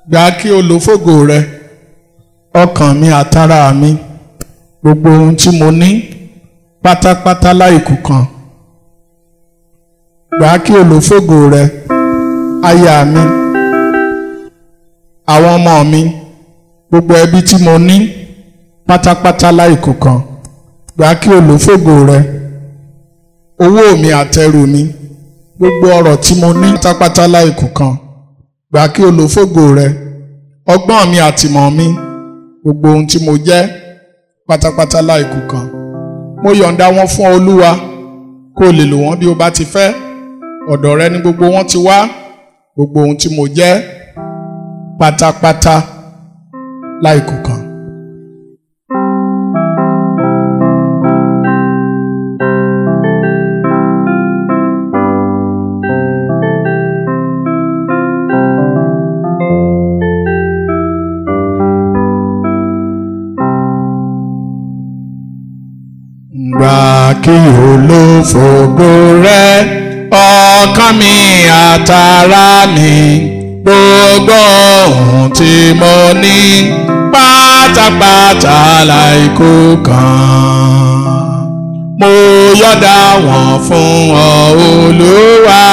gbà kí o lò fògo rẹ ọkàn mi àtàrà mi gbogbo ohun tí mo ní pátápátá láìkù kan gbà kí o lò fògo rẹ aya mi àwọn ọmọ mi gbogbo ẹbí tí mo ní pátápátá láìkù kan gbà kí o lò fògo rẹ owó mi àtẹrù mi gbogbo ọrọ̀ tí mo ní pátápátá láìkù kan gbà kí o lò fògo rẹ ọgbọ́n mi àtìmọ̀ mi gbogbo ohun tí mo jẹ́ pátápátá láìkù kan mo yọ̀ǹda wọn fún olúwa kó o lè lò wọ́n bí o bá ti fẹ́ ọ̀dọ̀ rẹ ni gbogbo wọn ti wá gbogbo ohun tí mo jẹ́ pátápátá láìkù kan. Gbà kí o lò fògo rẹ ọkàn mi àtàrà mi gbogbo ohun tí mo ní pátápátá láìkó kan mo yọ̀dá wọn fún ọ olúwa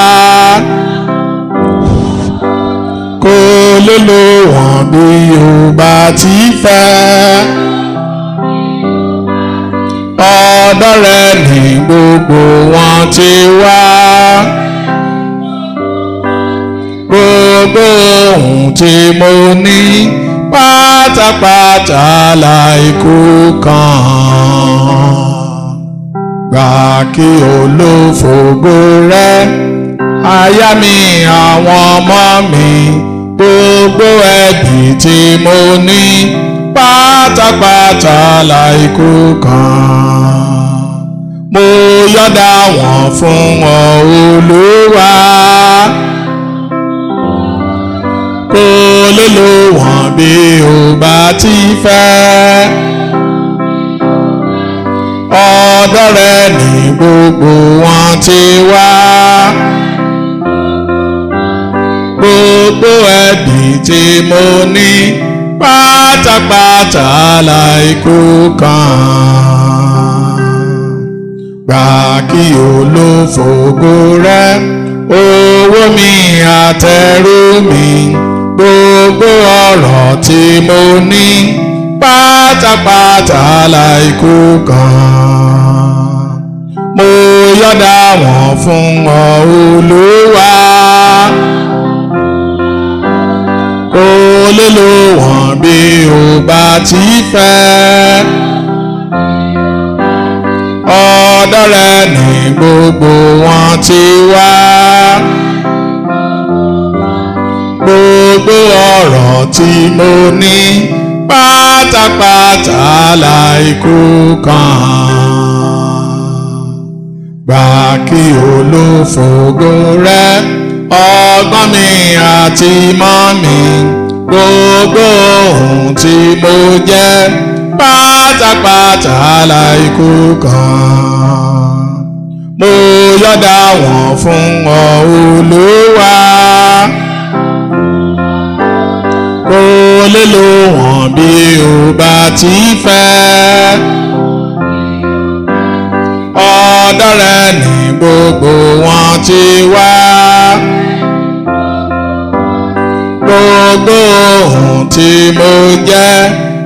kó lè lò wọ́n bí o bá ti fẹ́ ọ̀dọ̀ rẹ ní gbogbo wọn ti wá. Gbogbo ohun tí mo ní pátápátá láìkú kan. Gbà kí o lò fògo rẹ, aya mi àwọn ọmọ mi, gbogbo ẹbí tí mo ní pátápátá láìkú kan. Mo yọ̀dá wọn fún ọ Olúwa. Kó lè lò wọ́n bí o bá ti fẹ́. Ọ̀dọ̀ rẹ ní gbogbo wọn ti wá. Gbogbo ẹbí tí mo ní pátápátá láìkú kan. Gbà kí o lò fògo rẹ, owó mi àtẹrù mi, gbogbo ọrọ̀ tí mo ní pátápátá láìkú kan. Mo yọ̀dá wọn fún ọ Olúwa. Kó lè lò wọ́n bí o bá ti fẹ́. Ọ̀dọ̀ rẹ ní gbogbo wọn ti wá. Gbogbo ọ̀rọ̀ tí mo ní pátápátá láìkú kan. Gbà kí o lò fògo rẹ ọgbọ́n mi àti mọ́ mi gbogbo ohun tí mo jẹ́ pátápátá láìkú kan. Mo yọ̀dá wọn fún ọ Olúwa. Kó lè lò wọ́n bí o bá ti fẹ́. Ọ̀dọ̀ rẹ ní gbogbo wọn ti wá. Gbogbo ohun tí mo jẹ́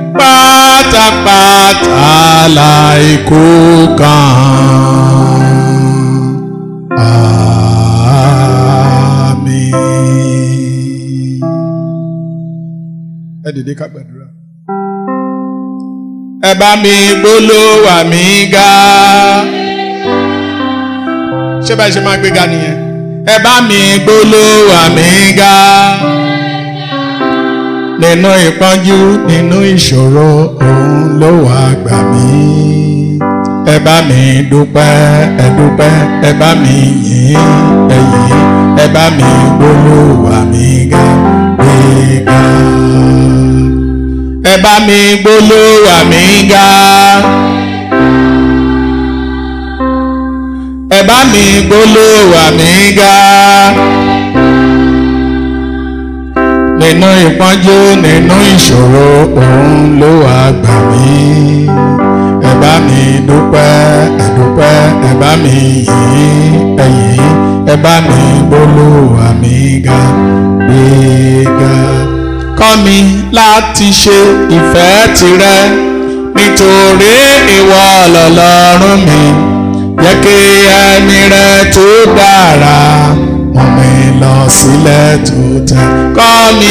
pátápátá láìkú kan. Àmín. Ẹ dìde ká gbàdúrà. Ẹ bá mi gbólóhùn mi ga. Ṣé báyìí ṣe máa gbéga nìyẹn? Ẹ bá mi gbólóhùn mi ga nínú ìpọ́njú nínú ìṣòro òun ló wà gbà mí. ẹ bá mi dúpẹ́ ẹ dúpẹ́ ẹ bá mi yìn ẹ yìn ẹ bá mi gbólóhùn mi ga gbéga. ẹ bá mi gbólóhùn mi ga. ẹ bá mi gbólóhùn mi ga nínú ìpọ́njú nínú ìṣòro òun ló wà gbà mí ẹ bá mi dúpẹ́ ẹ dúpẹ́ ẹ bá mi yìn ẹ̀yìn ẹ bá mi gbólóhùn mi ga gbéga. kọ́ mi láti ṣe ìfẹ́ tirẹ̀ nítorí ìwọ lọ́lọ́run mi jẹ́ kí ẹni rẹ tó dára mú mi lọ sílẹ̀ tó tẹ́ kọ́ mi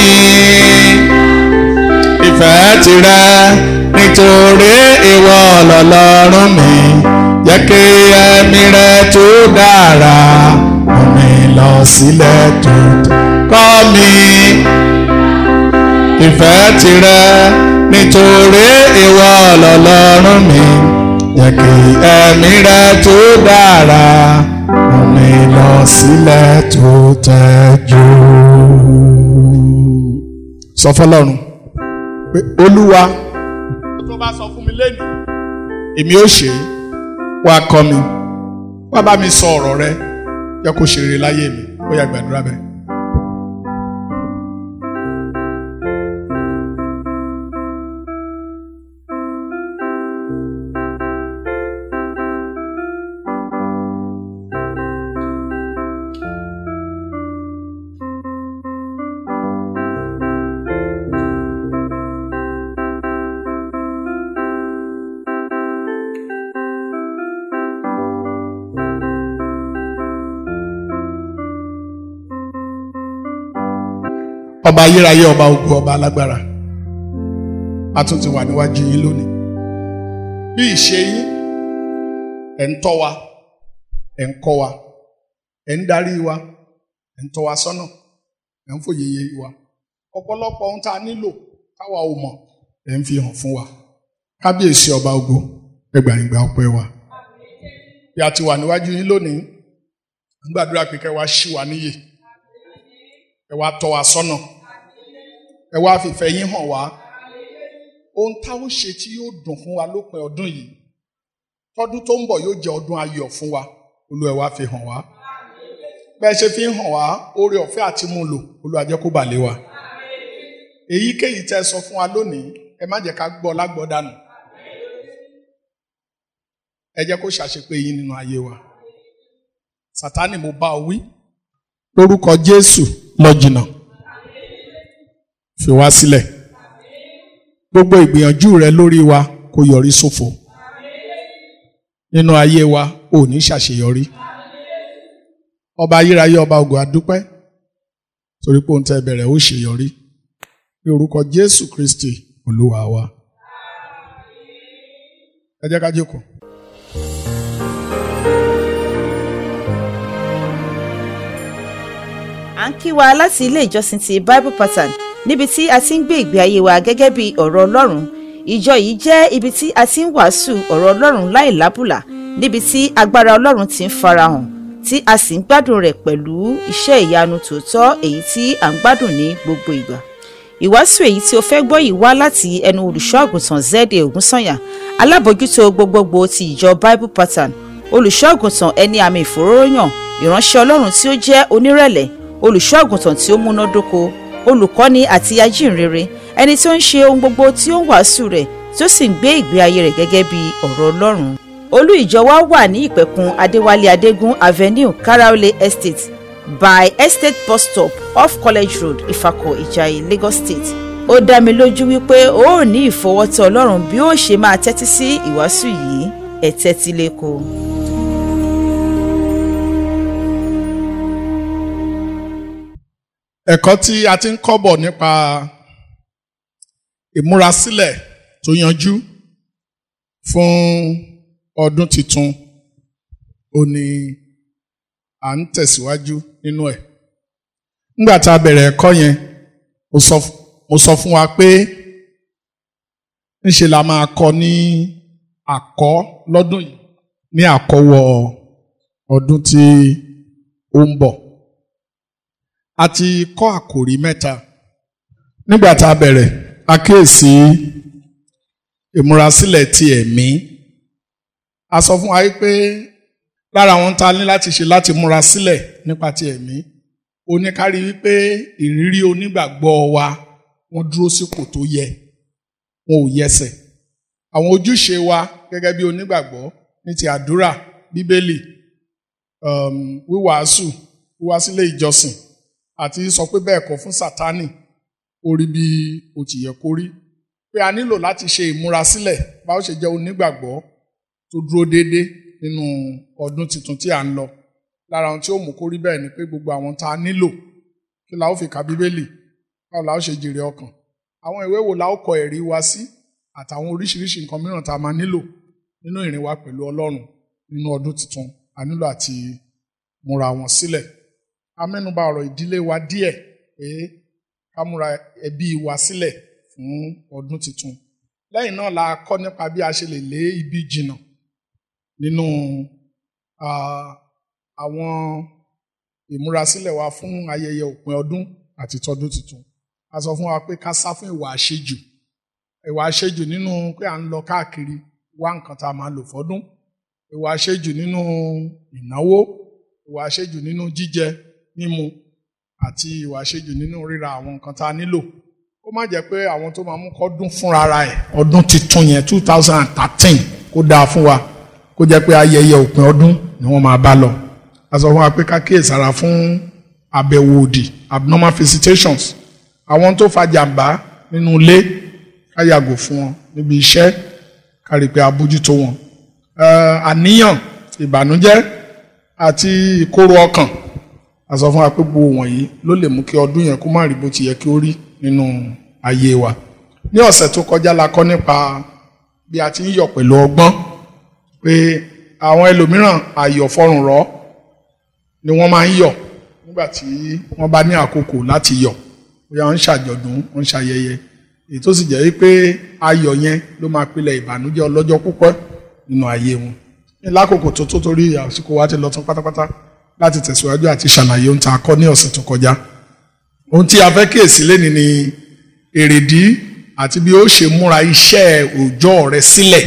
ìfẹ́ tirẹ̀ nítorí ìwọ lọ́lọ́run mi jẹ́ kí ẹni rẹ tó dára mú mi lọ sílẹ̀ tó tẹ́ kọ́ mi ìfẹ́ tirẹ̀ nítorí ìwọ lọ́lọ́run mi jẹ́ kí ẹ̀mí rẹ tó dára mú mi lọ sílẹ̀ tó tẹ́jú. sọ fọlọ́run pé olúwa tó bá sọ fún mi lẹ́nu èmi ó ṣe é wá kọ́ mi wá bá mi sọ ọ̀rọ̀ rẹ jẹ́ kó ṣe rere láyé mi ó yá gbàdúrà bẹ́ẹ̀. ọba ayérayé ọba ogun ọba alágbára a tún ti wà níwájú yín lónìí bí ìṣe yín ẹ̀ ń tọ́ wa ẹ̀ ń kọ́ wa ẹ̀ ń darí wa ẹ̀ ń tọ́ wa sọ́nà ẹ̀ ń fòye yé wa ọ̀pọ̀lọpọ̀ ohun tá a nílò táwa ò mọ̀ ẹ̀ ń fi hàn fún wa kábíyèsí ọba ogun ẹgbàáyìngbà ọpẹ́ wa bí a ti wà níwájú yín lónìí ń gbàdúrà pé kẹ́ wá ṣí wa níyè ẹ wá tọ́ wa sọ́nà ẹ wá fìfẹ́ yín hàn wá ohun táwọn ṣe tí yóò dùn fún wa lópin ọdún yìí tọdún tó ń bọ̀ yóò jẹ́ ọdún ayọ̀ fún wa Olúwa ẹ wá fi hàn wá bẹ́ẹ̀ ṣe fi ń hàn wá oore ọ̀fẹ́ àti mú lò Olúwa jẹ́ kó bà lé wa èyíkéyìí tẹ́ sọ fún wa lónìí ẹ má jẹ́ ká gbọ́ lágbọ́ dànù ẹ jẹ́ kó ṣàṣepé yín nínú ayé wa Sátánì mo bá ọ wí lórúkọ Jésù lọ jìnnà fi wá sílẹ̀ gbogbo ìgbìyànjú rẹ lórí wa kó yọrí sófo nínú ayé wa ò ní ṣàṣeyọrí ọba ayérayé ọba ògo adúpẹ́ torí pé ohun tẹ́ bẹ̀rẹ̀ ó ṣèyọrí ní orúkọ Jésù Kristi Olúwa wa ẹ jẹ́ ká jókòó. à ń kí wa láti ilé ìjọsìn ti Bible Pattern níbi tí a ti ń gbé ìgbé ayé wa gẹ́gẹ́ bí ọ̀rọ̀ Ọlọ́run ìjọ yìí jẹ́ ibi tí a ti ń wàásù ọ̀rọ̀ Ọlọ́run láì lábùlà níbi tí agbára Ọlọ́run ti ń farahàn tí a sì ń gbádùn rẹ̀ pẹ̀lú iṣẹ́ ìyanu tòótọ́ èyí tí à ń gbádùn ní gbogbo ìgbà ìwàásù èyí tí o fẹ́ gbọ́ yìí wá láti ẹnu olùṣọ́ àgùntàn Zede Ògúnsànyà alábòjútó gbogbogbò ti ìjọ Bible Pattern olùṣọ́ àgùntàn ẹni àmì ìfòróróyàn ìránṣẹ́ Ọlọ́run tí ó jẹ́ onírẹ̀lẹ̀ olùṣọ́ àgùntàn tí ó múnádóko olùkọ́ni àti ajínrere ẹni tí ó ń ṣe ohun gbogbo tí ó ń wàásù rẹ̀ tí ó sì ń gbé ìgbé ayé rẹ̀ gẹ́gẹ́ bí ọ̀rọ̀ Ọlọ́run olú ìjọ wa wà ní ìpẹ̀kun Adéwálé Adégún Avenue Karaole Estate by Estate bus stop off College Road Ifako Ìjàyè Lagos State ó dá mi lójú wípé ó ò ní ìfọwọ́tọ̀ Ọlọ́run bí ó ṣe máa tẹ́tí sí ìwàásù yìí ẹ tẹ́tí lẹ́kọ̀ọ́. ẹ̀kọ́ tí a ti ń kọ́ bọ̀ nípa ìmúrasílẹ̀ tó yanjú fún ọdún tuntun ó ní à ń tẹ̀síwájú nínú ẹ̀. nígbà tá a bẹ̀rẹ̀ ẹ̀kọ́ yẹn mo sọ fún wa pé ńṣe la máa kọ́ ní àkọ́ lọ́dún yìí ní àkọ́wọ́ ọdún tí ó ń bọ̀ a ti kọ́ àkòrí mẹ́ta nígbà tá a bẹ̀rẹ̀ a kíyèsí ìmúrasílẹ̀ ti ẹ̀mí a sọ fún wa pé lára àwọn tá a ní láti ṣe láti múra sílẹ̀ nípa ti ẹ̀mí oníkárí wípé ìrírí onígbàgbọ́ wa wọ́n dúró sípò tó yẹ wọn ò yẹsẹ̀ àwọn ojúṣe wa gẹ́gẹ́ bí onígbàgbọ́ ní ti àdúrà bíbélì um, wíwàásù wíwá sílé ìjọsìn àti sọ pé bẹ́ẹ̀ kọ́ fún sátánì orí bí ó ti yẹ kó rí pé a nílò láti ṣe ìmúrasílẹ̀ bá ó ṣe jẹ́ onígbàgbọ́ tó dúró déédé nínú ọdún tuntun tí à ń lọ lára ohun tí ó mú kó rí bẹ́ẹ̀ ni pé gbogbo àwọn tá a nílò kí la ó fi ka bíbélì báwo la ó ṣe jèrè ọkàn àwọn ìwé wo la ó kọ ẹ̀rí wa sí àtàwọn oríṣiríṣi nǹkan mìíràn tá a máa nílò nínú ìrìn wa pẹ̀lú Ọlọ́run nínú ọdún tuntun a nílò àti múra wọn sílẹ̀ a mẹ́nuba ọ̀rọ̀ ìdílé wa díẹ̀ pé ká múra ẹbí wa sílẹ̀ fún ọdún tuntun lẹ́yìn náà la kọ́ nípa bí a ṣe lè lé ibi jìnnà nínú àwọn ìmúrasílẹ̀ wa fún ayẹyẹ òpin ọdún àti tọdún tuntun a sọ fún wa pé ká sá fún ìwà àṣejù ìwà àṣejù nínú pé à ń lọ káàkiri wá nǹkan tá a máa lò fọ́dún ìwà àṣejù nínú ìnáwó ìwà àṣejù nínú jíjẹ mímu àti ìwà àṣejù nínú ríra àwọn nǹkan tá a nílò kó má jẹ́ pé àwọn tó máa mú kọ́dún fúnra ara ẹ̀ ọdún tuntun yẹn two thousand and thirteen kó dáa fún wa kó jẹ́ pé ayẹyẹ òpin ọdún ni wọ́n máa bá lọ a sọ fún wa pé ká kíyèsára fún àbẹ̀wò òdì abnormal visitations àwọn tó fa jàǹbá nínú ilé ká yàgò fún wọn níbi iṣẹ́ ká rí i pé a bójútó wọn àníyàn ìbànújẹ́ àti ìkorò ọkàn a sọ fún wa pé gbogbo wọ̀nyí ló lè mú kí ọdún yẹn kó má rí bó ti yẹ kí ó rí nínú ayé wa ní ọ̀sẹ̀ tó kọjá la kọ́ nípa bí a ti ń yọ̀ pẹ̀lú ọgbọ́n pé àwọn ẹlòmíràn àyọ̀ fọrùn rọ̀ ni wọ́n máa ń yọ̀ nígbà tí wọ́n bá ní àkókò láti yọ̀ bóyá wọ́n ń ṣàjọ̀dún wọ́n ń ṣayẹyẹ èyí tó sì jẹ́ wípé ayọ̀ yẹn ló máa pilẹ̀ ìbànújẹ́ ọlọ́jọ́ púpọ̀ nínú ayé wọn ní lákòókò tó tó torí àsìkò wa ti lọ tán pátápátá láti tẹ̀síwájú àti ṣàlàyé ohun tá a kọ́ ní ọ̀sẹ̀ tó kọjá ohun tí a fẹ́ kíyèsí lẹ́ni ni èrèdí àti bí ó ṣe múra iṣẹ́ òòjọ́ rẹ sílẹ̀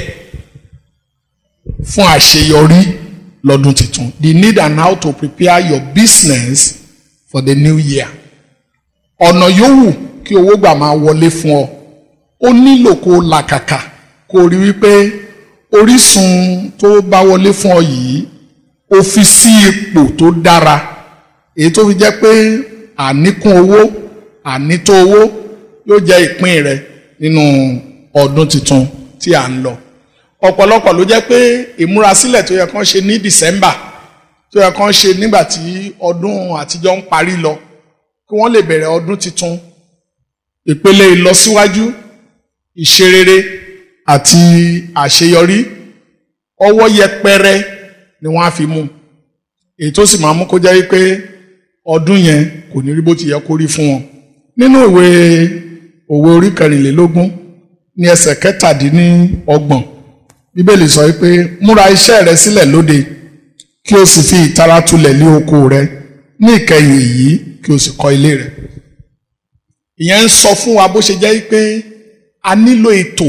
fún àṣeyọrí lọ́dún tuntun the need and how to prepare your business for the new year ọ̀nà yòówù kí owó gbà máa wọlé fún ọ ó nílò kó o làkàkà kó o rí wípé orísun tó bá wọlé fún ọ yìí ó fi sí ipò tó dára èyí tó fi jẹ́ pé àníkún owó ànító owó yóò jẹ́ ìpín rẹ nínú ọdún tuntun tí à ń lọ ọ̀pọ̀lọpọ̀ ló jẹ́ pé ìmúrasílẹ̀ tó yẹ kán ṣe ní December tó yẹ kán ṣe nígbà tí ọdún àtijọ́ ń parí lọ kí wọ́n lè bẹ̀rẹ̀ ọdún tuntun ìpele ìlọsíwájú ìṣerere àti àṣeyọrí ọwọ́ yẹpẹrẹ ni wọ́n á fi mú èyí tó sì máa mú kó jẹ́ wípé ọdún yẹn kò ní rí bó ti yẹ kó rí fún wọn nínú ìwé òwe orí kẹrìnlélógún ní ẹsẹ̀ kẹtàdínlọ́gbọ̀n bíbélì sọ wípé múra iṣẹ́ rẹ sílẹ̀ lóde kí o sì fi ìtara tulẹ̀ lé oko rẹ ní ìkẹyìn èyí kí o sì kọ́ ilé rẹ ìyẹn ń sọ fún wa bó ṣe jẹ́ wípé a nílò ètò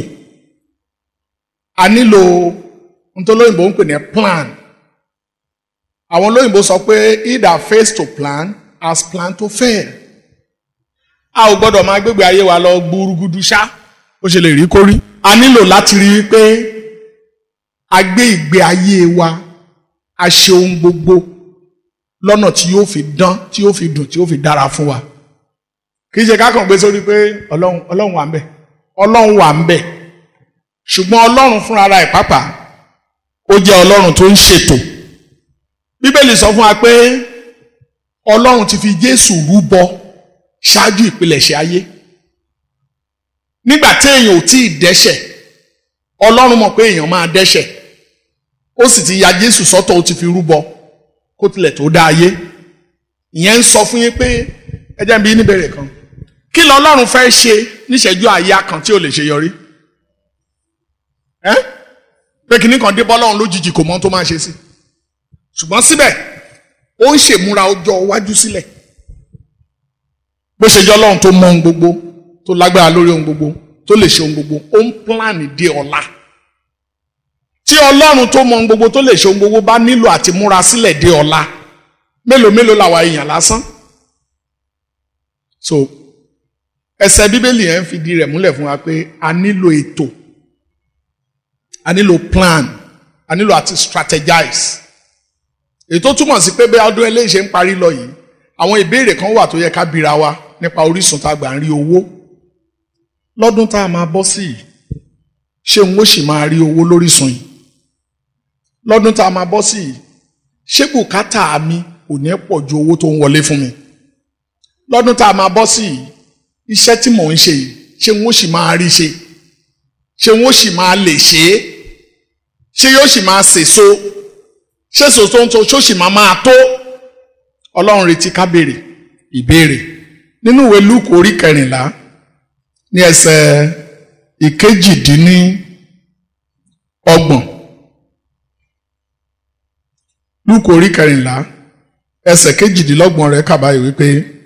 a nílò ohun tó lóyìnbó ń pè ní plan àwọn olóyìnbó sọ pé he that fails to plan has planned to fail a ò gbọ́dọ̀ máa gbégbé ayé wa lọ gbúrúgudu ṣá ó ṣe lè rí kórí a nílò láti rí i pé a gbé ìgbé ayé wa a ṣe ohun gbogbo lọ́nà tí yóò fi dán tí yóò fi dùn tí yóò fi dára fún wa kì í ṣe kákan gbé sórí pé ọlọ́run ọlọ́run wà ń bẹ̀ ọlọ́run wà ń bẹ̀ ṣùgbọ́n ọlọ́run fúnra ara ẹ̀ pàápàá ó jẹ́ ọlọ́run tó ń ṣètò bíbélì sọ fún wa pé ọlọ́run ti fi jésù rúbọ ṣáájú ìpilẹ̀ṣẹ̀ ayé nígbà tí èèyàn ò tí ì dẹ́ṣẹ̀ ọlọ́run mọ̀ pé èèyàn máa dẹ́ṣẹ̀ ó sì ti ya jésù sọ́tọ̀ ó ti fi rúbọ kó tilẹ̀ tó dá ayé ìyẹn ń sọ fún yín pé ẹ jẹ́ n bi níbẹ̀rẹ̀ kan kí lọ ọlọ́run fẹ́ ṣe níṣẹ́jú àyà kan tí ò lè ṣe yọrí ẹ́ pé kìnnì kan dé bọ́lọ́run lójijì kò mọ ohun tó máa ṣe sí ṣùgbọ́n síbẹ̀ ó ń ṣèmúra ọjọ́ iwájú sílẹ̀ bó ṣe jẹ́ ọlọ́run tó mọ ohun gbogbo tó lágbára lórí ohun gbogbo tó lè ṣe ohun gbogbo ó ń pílánì dé ọ̀la tí ọlọ́run tó mọ ohun gbogbo tó lè ṣe ohun gbogbo bá nílò àti múra sílẹ̀ dé ọ̀la mélòó mélòó làwa èèyàn lásán so ẹsẹ̀ bíbélì yẹn ń fìdí rẹ̀ múlẹ̀ fún wa pé a nílò ètò a nílò plan a nílò àti strategize èyí tó túmọ̀ sí pé bí ọdún eléyìí ṣe ń parí lọ yìí àwọn ìbéèrè kan wà tó yẹ ká bira wa nípa orísun tá a gbà ń rí owó lọ́dún tá a máa bọ́ sí yìí ṣé n ó sì máa rí owó lórísun yìí lọ́dún tá a máa bọ́ sí yìí ṣé bùkátà mi ò ní pọ̀ ju owó tó ń wọlé fún mi lọ́dún tá a máa bọ́ sí yìí iṣẹ́ tí mò ń ṣe yìí ṣé n ó sì máa rí ṣe ṣé n ó sì máa lè ṣe é ṣé yóò sì máa sèso ṣé sòtò ń tó ṣó sì máa máa tó ọlọ́run retí ká béèrè ìbéèrè nínú ìwé lúùkù orí kẹrìnlá ní ẹsẹ̀ ìkejìdínní ọgbọ̀n lúùkù orí kẹrìnlá ẹsẹ̀ kejìdínlọ́gbọ̀n rẹ̀ kà báyìí wípé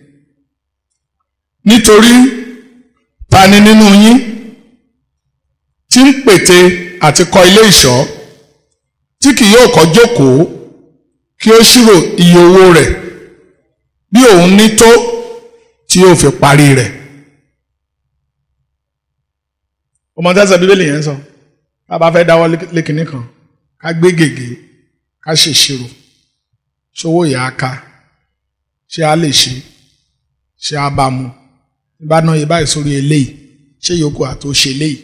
nítorí ta ni nínú yín tí ń pète àti kọ́ ilé ìṣọ́ tí kì yóò kọ́ jókòó kí ó ṣírò iye owó rẹ̀ bí òun ní tó tí yóò fi parí rẹ̀. ọmọ tẹ́sán bíbélì yẹn sọ ká bá fẹ́ dáwọ́ lékinní kan ká gbé gègé ká ṣèṣirò ṣòwò yà á ká ṣé a lè ṣe ṣé a bá mu bá ná yẹ báyìí sórí eléyìí ṣé yòókù àtó ṣe eléyìí.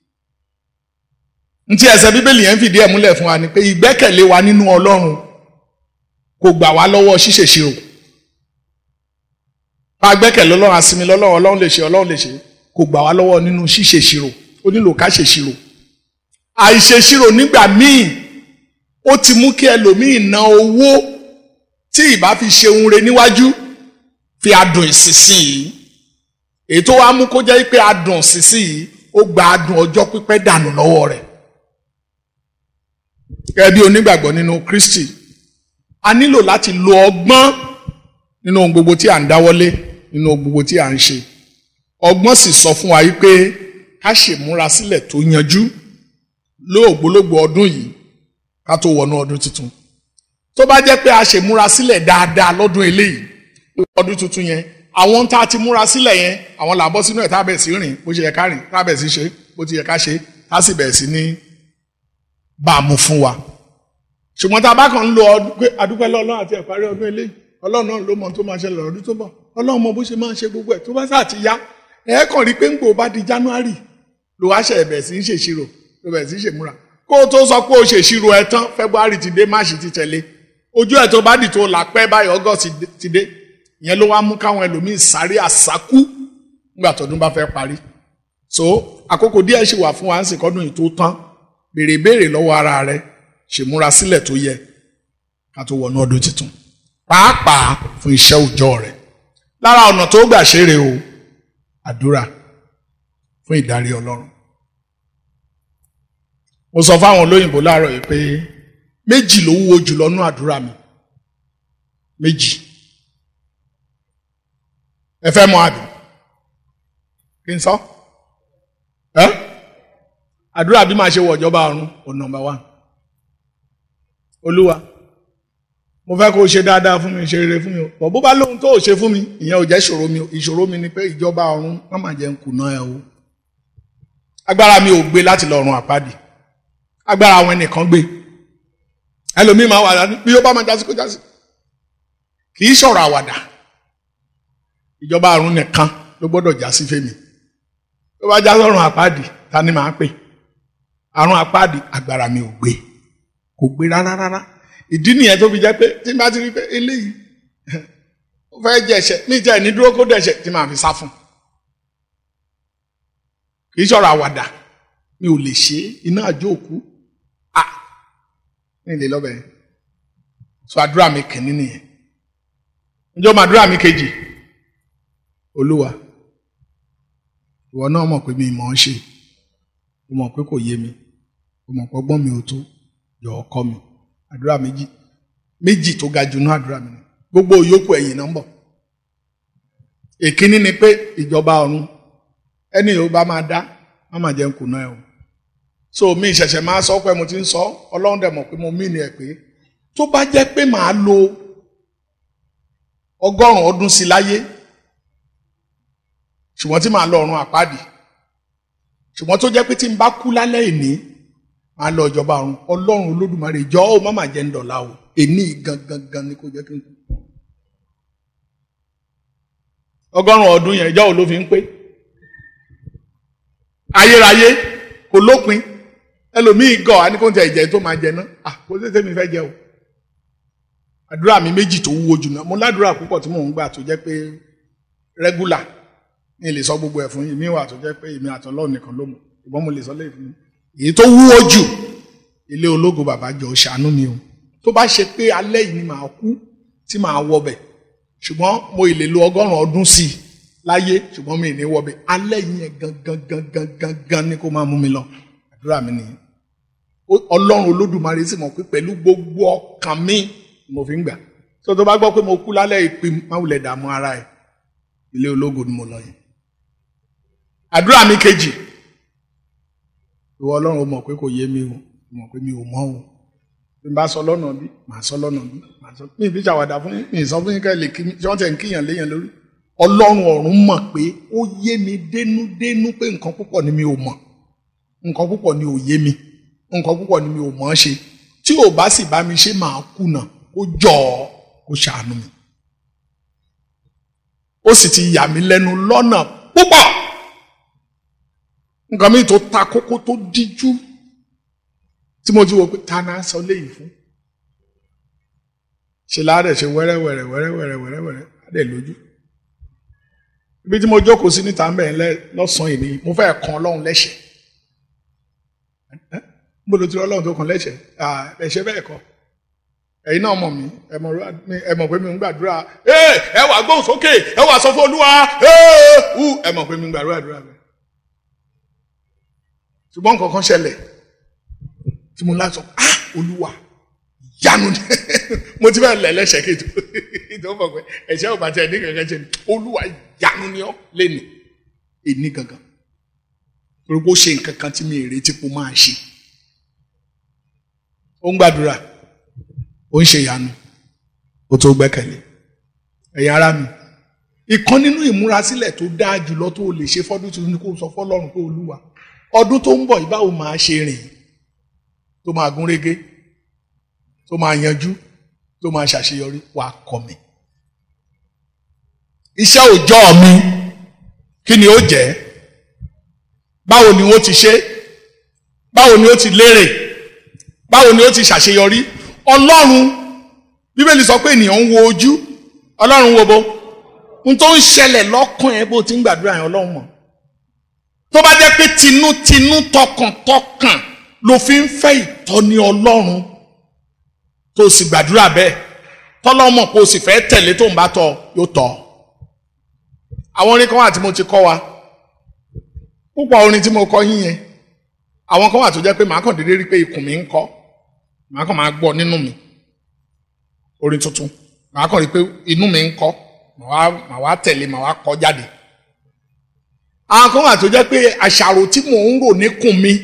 ntí ẹsẹ̀ bíbélì yẹn fìdí ẹ̀ múlẹ̀ fún wa ni pé ìgbẹ́kẹ̀lé wa nínú Ọlọ́run kò gbà wá lọ́wọ́ ṣíṣèṣirò bá a gbẹ́kẹ̀lé Ọlọ́run àsinmi lọ́lọ́run Ọlọ́run lè ṣe Ọlọ́run lè ṣe kò gbà wá lọ́wọ́ nínú ṣíṣèṣirò ó nílò ká ṣèṣirò àìṣèṣirò nígbà míì ó ti mú kí ẹlòmíì ná owó tí ìbá fi ṣe ohun re níwájú fi adùn ìsinsìnyí èyí tó wá mú kó jẹ́ pé adùn ìsinsìnyí ó gba adùn ọjọ́ pípẹ́ dànù lọ́wọ́ rẹ̀ gẹ́gẹ́ bí onígbàgbọ́ nínú Kristi a nílò láti lo ọgbọ́n nínú ohun gbogbo tí à ń dáwọ́lé nínú ohun gbogbo tí à ń ṣe ọgbọ́n sì sọ fún wa yìí pé ká ṣèmúra sílẹ̀ tó yanjú lóògbólógbò ọdún yìí ká tó wọnú ọdún tuntun tó bá jẹ́ pé a ṣèmúra sílẹ̀ dáadáa lọ́dún eléyìí ọdún tuntun yẹn àwọn tá a ti múra sílẹ̀ yẹn àwọn là ń bọ́ sínú ẹ̀ tá a bẹ̀ sí rìn bó ṣe yẹ ká rìn tá a bẹ̀ sí ṣe bó ti yẹ ká ṣe tá a sì bẹ̀ sí ní bá a mú fún wa ṣùgbọ́n tá a bá kàn ń lo ọdún pé adúpẹ́ lọ́lọ́run àti ẹ̀parí ọdún eléyìí ọlọ́run náà ló mọ tó máa ṣẹlẹ̀ ọdún tó bọ̀ ọlọ́run mọ bó ṣe máa ń ṣe gbogbo ẹ̀ tó bá sáà ti yá ẹ kàn rí pé ń gbò bá di January ló wá ṣe ẹ̀bẹ̀ sí ń ṣèṣirò ló bẹ̀ sí ń ṣèmúra kó o tó sọ pé o ṣèṣirò ẹ tán February ti dé March ti tẹ̀lé ojú ẹ̀ tó bá dì tó là pẹ́ báyìí August ti dé ìyẹn ló wá mú káwọn ẹlòmíín sáré àsákú nígbà tọdún bá fẹ́ parí so àkókò díẹ̀ ṣì wà fún wa ń sìnkọ́dún yìí tó tán béèrè béèrè lọ́wọ́ ara rẹ ṣèmúra sílẹ̀ tó yẹ ká tó wọnú ọdún tuntun pàápàá fún iṣẹ́ òòjọ́ rẹ lára ọ̀nà tó gbà ṣeré o àdúrà fún ìdarí Ọlọ́run mo sọ fáwọn olóyìnbó láàárọ̀ yìí pé méjì ló wúwo jùlọ nú àdúrà mi méjì ẹ fẹ́ mọ̀ àbí kí n sọ ẹ àdúrà bí máa ṣe wọ ìjọba ọ̀run ò nọ́mbà wán olúwa mo fẹ́ kó o ṣe dáadáa fún mi ṣe rere fún mi o bọ̀ bó bá lóhun tó o ṣe fún mi ìyẹn ò jẹ́ ìṣòro mi ìṣòro mi ni pé ìjọba ọ̀run má má jẹ́ ń kùnà ẹ o agbára mi ò gbé láti lọ ọ̀run àpáàdì agbára àwọn ẹnìkan gbé ẹlòmíì máa wà ní bí ó bá máa jásí kó jásí kì í ṣọ̀rọ̀ àwàdà ìjọba ọ̀run nìkan ló gbọ́dọ̀ já sí fèmí tó bá já sọ́run àpáàdì ta ni màá pè àrùn àpáàdì agbára mi ò gbé kò gbé rárá rárá ìdí nìyẹn tó fi jẹ́ pé tí n bá ti rí pé eléyìí ó fẹ́ jẹ̀ṣẹ̀ ní ìjà ìní dúró kó dẹ̀ṣẹ̀ tí màá fi sá fún kì í ṣọ̀rọ̀ àwàdà mi ò lè ṣe iná àjò òkú à ní ilé lọ́bẹ̀ yẹn so àdúrà mi kìíní nìyẹn ǹjọ́ mọ àdúrà mi kejì olúwa ìwọ náà mọ̀ pé mi mọ̀ ọ́n ṣe o mọ̀ pé kò yé mi o mọ̀ pé ọgbọ́n mi ò tó yọ̀ọ́ kọ́ mi àdúrà méjì méjì tó ga jù náà àdúrà mi gbogbo yòókù ẹ̀yìn náà ń bọ̀ èkíní ni pé ìjọba ọ̀run ẹni yóò bá máa dá má máa jẹun kùnà ẹ̀ o so mi ìṣẹ̀ṣẹ̀ máa sọ pé mo ti ń sọ ọlọ́run dẹ̀ mọ̀ pé mo mí ni ẹ̀ pé tó bá jẹ́ pé màá lo ọgọ́rùn-ún ọdún sí láyé ṣùgbọ́n tí màá lọ ọ̀run àpáàdì ṣùgbọ́n tó jẹ́ pé tí n bá kú lálẹ́ ìní màá lọ ìjọba ọ̀run ọlọ́run olódùmarè jọ ó má má jẹ́ ń dọ̀la o èní gangan gan ni kò jẹ́ kí n kú. ọgọ́rùn-ún ọdún yẹn ìjọ́ wo ló fi ń pé ayérayé kò lópin ẹlòmíì gọ̀ á ní kó ń tẹ ìjẹ́ tó máa jẹ ná à kó tètè mi fẹ́ jẹ o àdúrà mi méjì tó wúwo jù náà mo ládùúrà púpọ̀ tí mò ń gbà tó jẹ́ pé rẹ́gúlà ní lè sọ gbogbo ẹ̀ fún yìí mi wà tó jẹ́ pé èmi àtọ́lọ́ nìkan ló mọ̀ ìbọn mo lè sọ lẹ́yìn fún mi èyí tó wúwo jù ilé ológo bàbá jọ ṣàánú mi o tó bá ṣe pé alẹ́ yìí ni màá kú tí màá wọbẹ̀ ṣùgbọ́n mo ì lè lo ọgọ́rùn-ún ọdún sí i láyé ṣùgbọ́n mi ì ní wọbẹ̀ alẹ́ yìí yẹn gangan gangan gangan ni kó máa mú mi lọ àdúrà mi nìyẹn ọlọ́run olódùmarè sì mọ̀ pé pẹ̀lú gbogbo ọkàn mi mo fi ń gbà tó tó bá gbọ́ pé mo kú lálẹ́ ìpè máwùlẹ̀ dààmú ara ẹ̀ ilé ológo ni mo lọ yẹn àdúrà mi kejì ìwọ ọlọ́run mọ̀ pé kò yé mi o mọ̀ pé mi ò mọ̀ o bí n bá sọ lọ́nà bí màá sọ lọ́nà bí màá sọ mi ìfi ṣàwàdà fún mi ìsọ fún yín ká lè kí mi ṣé wọ́n tẹ̀ ń kíyàn léyàn lórí ọlọ́run ọ̀run mọ̀ pé ó yé mi dénúdénú pé nǹkan púpọ̀ ni mi ò mọ̀ nǹkan púpọ̀ ni ò yé mi nǹkan púpọ̀ ni mi ò mọ̀ ọ́ ṣe tí ò bá sì bá mi ṣe máa kùnà kó jọ ọ́ kó ṣàánú mi ó sì ti yà mí lẹ́nu lọ́nà púpọ̀ nǹkan mi tó ta kókó tó díjú tí mo ti wò pé ta náà sọ léyìí fún ṣe láàrẹ̀ ṣe wẹ́rẹ́wẹ́rẹ́ wẹ́rẹ́wẹ́rẹ́ wẹ́rẹ́wẹ́rẹ́ adẹ̀ lójú ibi tí mo jókòó sí níta ń bẹ̀ lọ́sàn-án yìí ni mo fẹ́ kan ọlọ́run lẹ́ṣẹ̀ mo lò ti ọlọ́run tó kàn lẹ́ṣẹ̀ ẹ̀ṣẹ̀ bẹ́ẹ̀ kọ́ ẹ̀yin náà mọ̀ mí ẹ mọ̀ pé mi ń gbàdúrà ẹ wà gbóhùn sókè ẹ wà sọ fún olúwa ẹ mọ̀ pé mi ń gbàdúrà àdúrà bẹ́ẹ̀ ṣùgbọ́n nǹkan kan ṣẹlẹ̀ tí mo láti sọ ah olúwa yanu ni mo ti fẹ́ lẹ̀ lẹ́sẹ̀ kí tó mọ̀ pé ẹ̀ṣẹ̀ ò bá tẹ̀ ní kankan ṣe ni olúwa yanu ni ọ́ lẹ́nu èní gangan torí pé ó ṣe nǹkan kan tí mi ì retí kó máa ṣe ó ń gbàdúrà ó ń ṣe ìyanu ó tó gbẹ́kẹ̀lé ẹ̀yin ará mi ìkan nínú ìmúrasílẹ̀ tó dáa jùlọ tó o lè ṣe fọ́dún tuntun ni kó o sọ fọ́lọ́run pé olúwa ọdún tó ń bọ̀ yìí báwo máa ṣe rìn tó máa gún régé tó máa yanjú tó máa ṣàṣeyọrí wà kọ́ mi. iṣẹ́ òòjọ́ mi kí ni ó jẹ́ báwo ni ó ti ṣe báwo ni ó ti lérè báwo ni ó ti ṣàṣeyọrí ọlọ́run bíbélì sọ pé ènìyàn ń wo ojú ọlọ́run wo bo n tó ń ṣẹlẹ̀ lọ́kàn ẹ bó ti ń gbàdúrà yẹn ọlọ́run mọ̀ tó bá jẹ́ pé tinútinú tọkàntọkàn ló fi ń fẹ́ ìtọ́ni ọlọ́run tó sì gbàdúrà bẹ́ẹ̀ tọ́lọ́mọ̀ kó o sì fẹ́ tẹ̀lé tó ń bá tọ̀ yóò tọ̀ àwọn orin kan wà tí mo ti kọ́ wa púpọ̀ orin tí mo kọ́ yín yẹn àwọn kan wà tó jẹ́ pé màá kàn déédéé rí pé ikùn mi ń kọ́ màá kàn máa gbọ́ nínú mi orin tuntun màá kàn rí pé inú mi ń kọ́ màá wá tẹ̀lé màá wá kọ́ jáde àwọn kan wà tó jẹ́ pé àṣàrò tí mò ń rò níkùn mi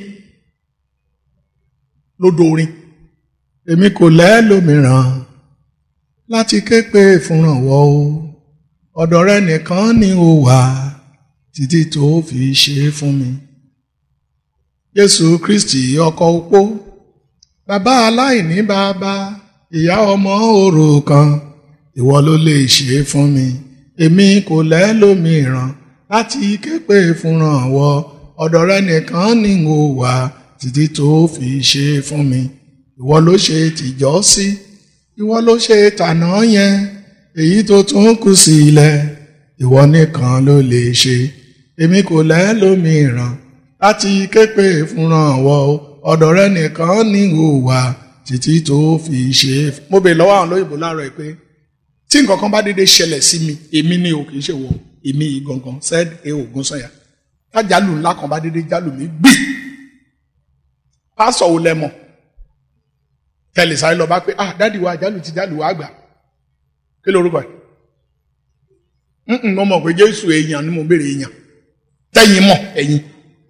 ló dorin èmi kò lẹ́lòmíràn láti ké pé fúnrànwọ́ o ọ̀dọ̀ rẹ nìkan ni ó wà títí tó fi ṣe é fún mi. Jésù Kristi ọkọ opó bàbá aláìní bàbá ìyá ọmọ òrukàn ìwọ ló lè ṣe é fún mi èmi kò lẹ́lòmíràn láti ké pé fúnrànwọ́ ọ̀dọ̀ rẹ nìkan ni ó wà títí tó fi ṣe é fún mi ìwọ ló ṣe tìjọ́ sí ìwọ ló ṣe tànà yẹn èyí tó tún kù sílẹ̀ ìwọ nìkan ló lè ṣe èmi kò lẹ́lòmíràn láti képe fúnrànwọ́ ọ̀dọ̀ rẹ nìkan ní ìhùwà títí tó fi ṣe. mo bèèrè lọ́wọ́ àwọn olóyìnbó láàárọ̀ ẹ̀ pé tí nǹkan kan bá dédé ṣẹlẹ̀ sí mi èmi ni o kì í ṣe wọ èmi yìí gangan said e ogun sanya tájàlù ńlá kan bá dédé jálù mí gbì pásọ̀ wo lẹ mọ̀ tẹlẹ sáré lọ bá pé ah dádì wa àjálù ti jálù wa gbà kí lorúkọ ẹ mo mọ̀ pé jésù èèyàn ni mo béèrè èèyàn tẹ́yìn mọ̀ ẹ̀yin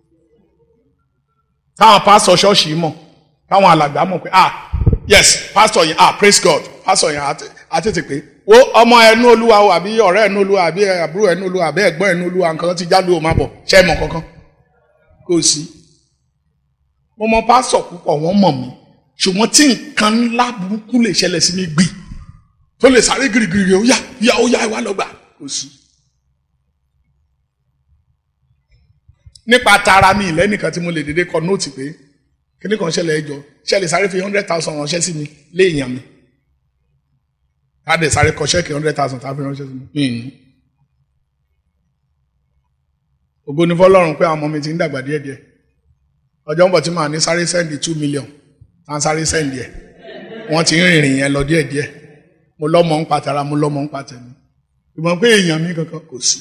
táwọn pásọ ṣọ́ọ̀ṣì mọ̀ táwọn alàgbà mọ̀ pé ah yes pásọ yẹn ah praise God pásọ yẹn àtètè pé wo ọmọ ẹnu olúwa o àbí ọ̀rẹ́ ẹnu olúwa àbí àbúrò ẹnu olúwa àbí ẹ̀gbọ́n ẹnu olúwa nǹkan ti jálù o máa bọ̀ ṣe é mọ̀ kankan kò sí. mo mọ pásọ̀ púpọ̀ wọ́n mọ̀ mí ṣùgbọ́n tí nǹkan ńlá burúkú lè ṣẹlẹ̀ sí mi gbì tó lè sáré girigiri ó yá yá ó yá ìwà lọ́gbà kò sí. nípa tara mi lẹ́nìkan tí mo lè dédé kọ nóòtì pé kíní kan ṣẹlẹ̀ ẹjọ́ ṣẹlẹ̀ sáré fi hundred thousand ránṣẹ́ sí mi léèyàn mi káde sáré kọ ṣẹ́ẹ̀kì hundred thousand tàbí ránṣẹ́ sí mi. ògo ni fọlọ́run pé àwọn ọmọ mi ti ń dàgbà díẹ̀díẹ̀ ọjọ́ ń bọ̀ tí màá ní sáré sẹ́ndì two million tá a sáré sẹ́ndì ẹ̀ wọ́n ti ń rìnrìn yẹn lọ díẹ̀díẹ̀ mo lọ́mọ ń patara mo lọ́mọ ń patẹ̀mí ìmọ̀ pé èèyàn mi kankan kò sí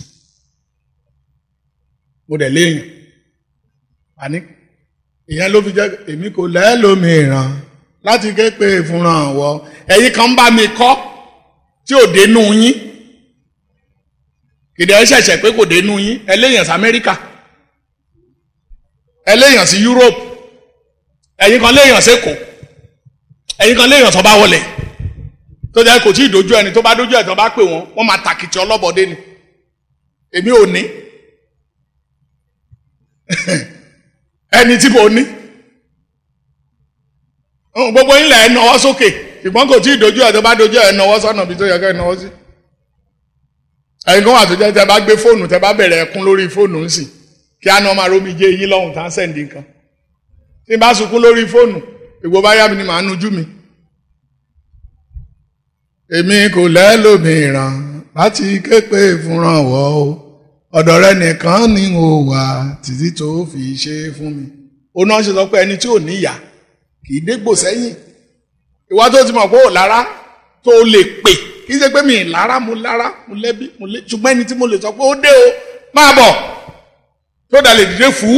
mo dẹ̀ léèyàn àní ìyẹn ló fi jẹ́ èmi kò lẹ́ẹ̀lómìíràn láti ké pé ìfúnra wọ ẹ̀yin kan ń bá mi kọ́ tí ò dénú yín kìdí ẹ ṣẹ̀ṣẹ̀ pé kò dénú yín ẹlẹ́yàn sí Amẹ́ríkà ẹlẹ́yàn sí Europe ẹ̀yin kan léèyàn sẹ́kọ̀ọ́ ẹ̀yin kan léèyàn tó bá wọlé tó jẹ́ kò tí ì dojú ẹni tó bá dojú ẹ̀ tó bá pè wọ́n wọ́n máa tàkìtì ọlọ́bọdé ni èmi ò ní ẹni tí mo ní gbogbo yín lẹ̀ ẹ́ náwó sókè ṣùgbọ́n kò tí ì dojú ẹ̀ tó bá dojú ẹ̀ náwó sọ́nà bí tó yẹ ká ẹ̀ náwó sí. ẹ̀yin kan wà tó jẹ́ tẹ́ bá gbé fóònù tẹ́ bá bẹ̀rẹ̀ ẹkún lórí fóònù ń sìn kí á ní ọmọ arómi jẹ́ eyín lọ́hùn tá ń sẹ̀ǹdì nǹkan. tí n bá sunkún lórí fóònù ìgbò bá yá mi ni màá nujú mi. èmi kò lẹ́lòmíràn láti ké pé ìfúnranwọ́ o ọ̀dọ̀ rẹ nìkan ni mo wà títí tó fi ṣe é fún mi. ó náà ṣe sọ pé ẹni tí ò níyà kì í dégbò sẹ́yìn ìwà tó ti mọ̀ pé ò lára tó lè pè kì í ṣe pé mi ì lára mo lára mo lẹ́bí mo lé ṣùgbọ́n ẹni tí mo lè sọ pé ó dé o máa bọ̀ tó dà lè dìde fú.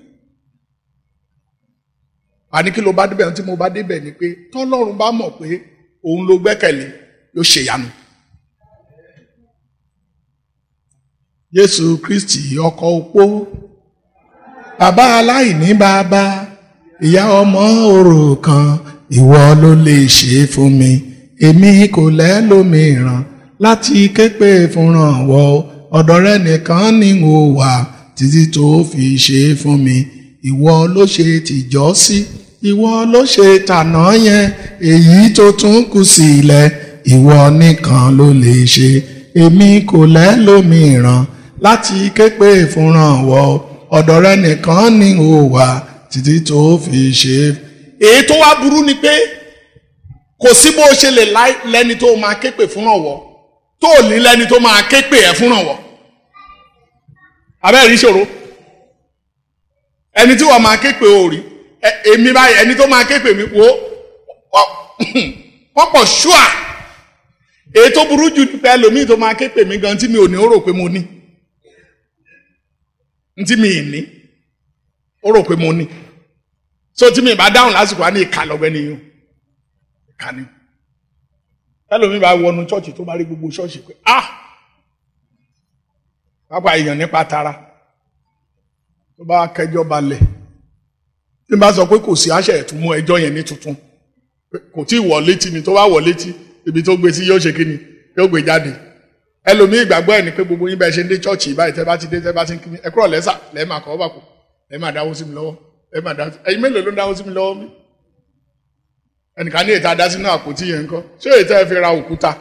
àní kí ló bá débẹ̀ tí mo bá débẹ̀ ni pé tọ́lọ́run bá mọ̀ pé òun ló gbẹ́kẹ̀lé yóò ṣèyanu. Jésù Kristi ọkọ opó bàbá aláìní bàbá ìyá ọmọ òrukàn ìwọ ló lè ṣe é fún mi èmi kò lẹ́lòmíràn láti képe fúnranwọ́ ọ̀dọ̀ rẹ nìkan ni mo wà títí tó fi ṣe é fún mi ìwọ ló ṣe tìjọ́ sí ìwọ ló ṣe tànà yẹn èyí tó tún kù sílẹ̀ ìwọ nìkan ló lè ṣe èmi kò lẹ́lòmíràn láti képe fúnranwọ́ ọ̀dọ̀ rẹ nìkan ni mo wà títí tó fi ṣe é. èyí tó wá burú ni pé kò sí bó ṣe lè lẹ́ni tó máa képe fúnrànwọ́ tó ní lẹ́ni tó máa képe ẹ̀ fúnrànwọ́ abẹ́rẹ́ ìṣòro ẹni tí wọ́n máa képe òòrì èmi báyìí ẹni tó máa képe mi wo wọ́n pọ̀ ṣúà èyí tó burú jù pé ẹlòmíì tó máa képe mi gan tí mi ò ní ó rò pé mo ní ntí mi ì ní ó rò pé mo ní so tí mi bá dáhùn lásìkò á ní ìka lọ́gbẹ́ nìyí ìka ni ẹlòmíì bá wọnú ṣọ́ọ̀ṣì tó bá rí gbogbo ṣọ́ọ̀ṣì pé ah pápá èèyàn nípa tara tó bá kẹjọ balẹ̀ tí n bá sọ pé kò sí àṣẹ ẹ̀tún mú ẹjọ́ yẹn ní tuntun kò tí ì wọ̀ létí ni tó bá wọ̀ létí ibi tó gbé sí yóò ṣe kí ni yóò gbé jáde ẹlòmíì ìgbàgbọ́ ẹ̀ ni pé gbogbo yín bẹ́ẹ̀ ṣe ń dé chọ́ọ̀chì báyìí tẹ́ bá ti dé tẹ́ bá ti ń kí mi ẹ kúrò lẹ́sà lẹ́ẹ̀ máa kọ́ ọ́ bà kù lẹ́ẹ̀ máa dáwó sí mi lọ́wọ́ lẹ́ẹ̀ máa dáwó sí ẹ̀yin mélòó ló ń dáwó sí mi lọ́wọ́ mi. ẹnìkan ní ètò adá sínú àpótí yẹn ńkọ́ ṣé ètò ẹ fi ra òkúta.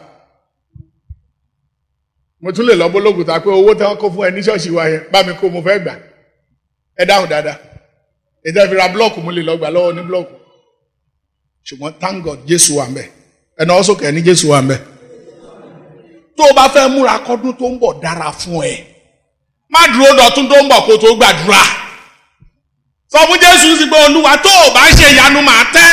mo tún lè lọ bólógùtà pé owó tí wọ́n kó fún ẹ ní ṣọ́ọ̀ṣì wa yẹn bá mi kó mo fẹ́ gbà ẹ dáhùn dáadáa ètò ẹ fi ra blọọkù mo lè lọ gbà lọ́wọ́ ní blọọkù ṣùgbọ́n thank God Jésù wà ń bẹ̀ ẹ̀ náà sókè ní Jésù wà ń bẹ̀ tó o bá fẹ́ múra kọ́dún tó ń bọ̀ dára fún ẹ má dúró dọ̀tún tó ń bọ̀ kó tó gbàdúrà sọ fún Jésù sí pé Olúwa tó o bá ṣe ìyanu màá tẹ́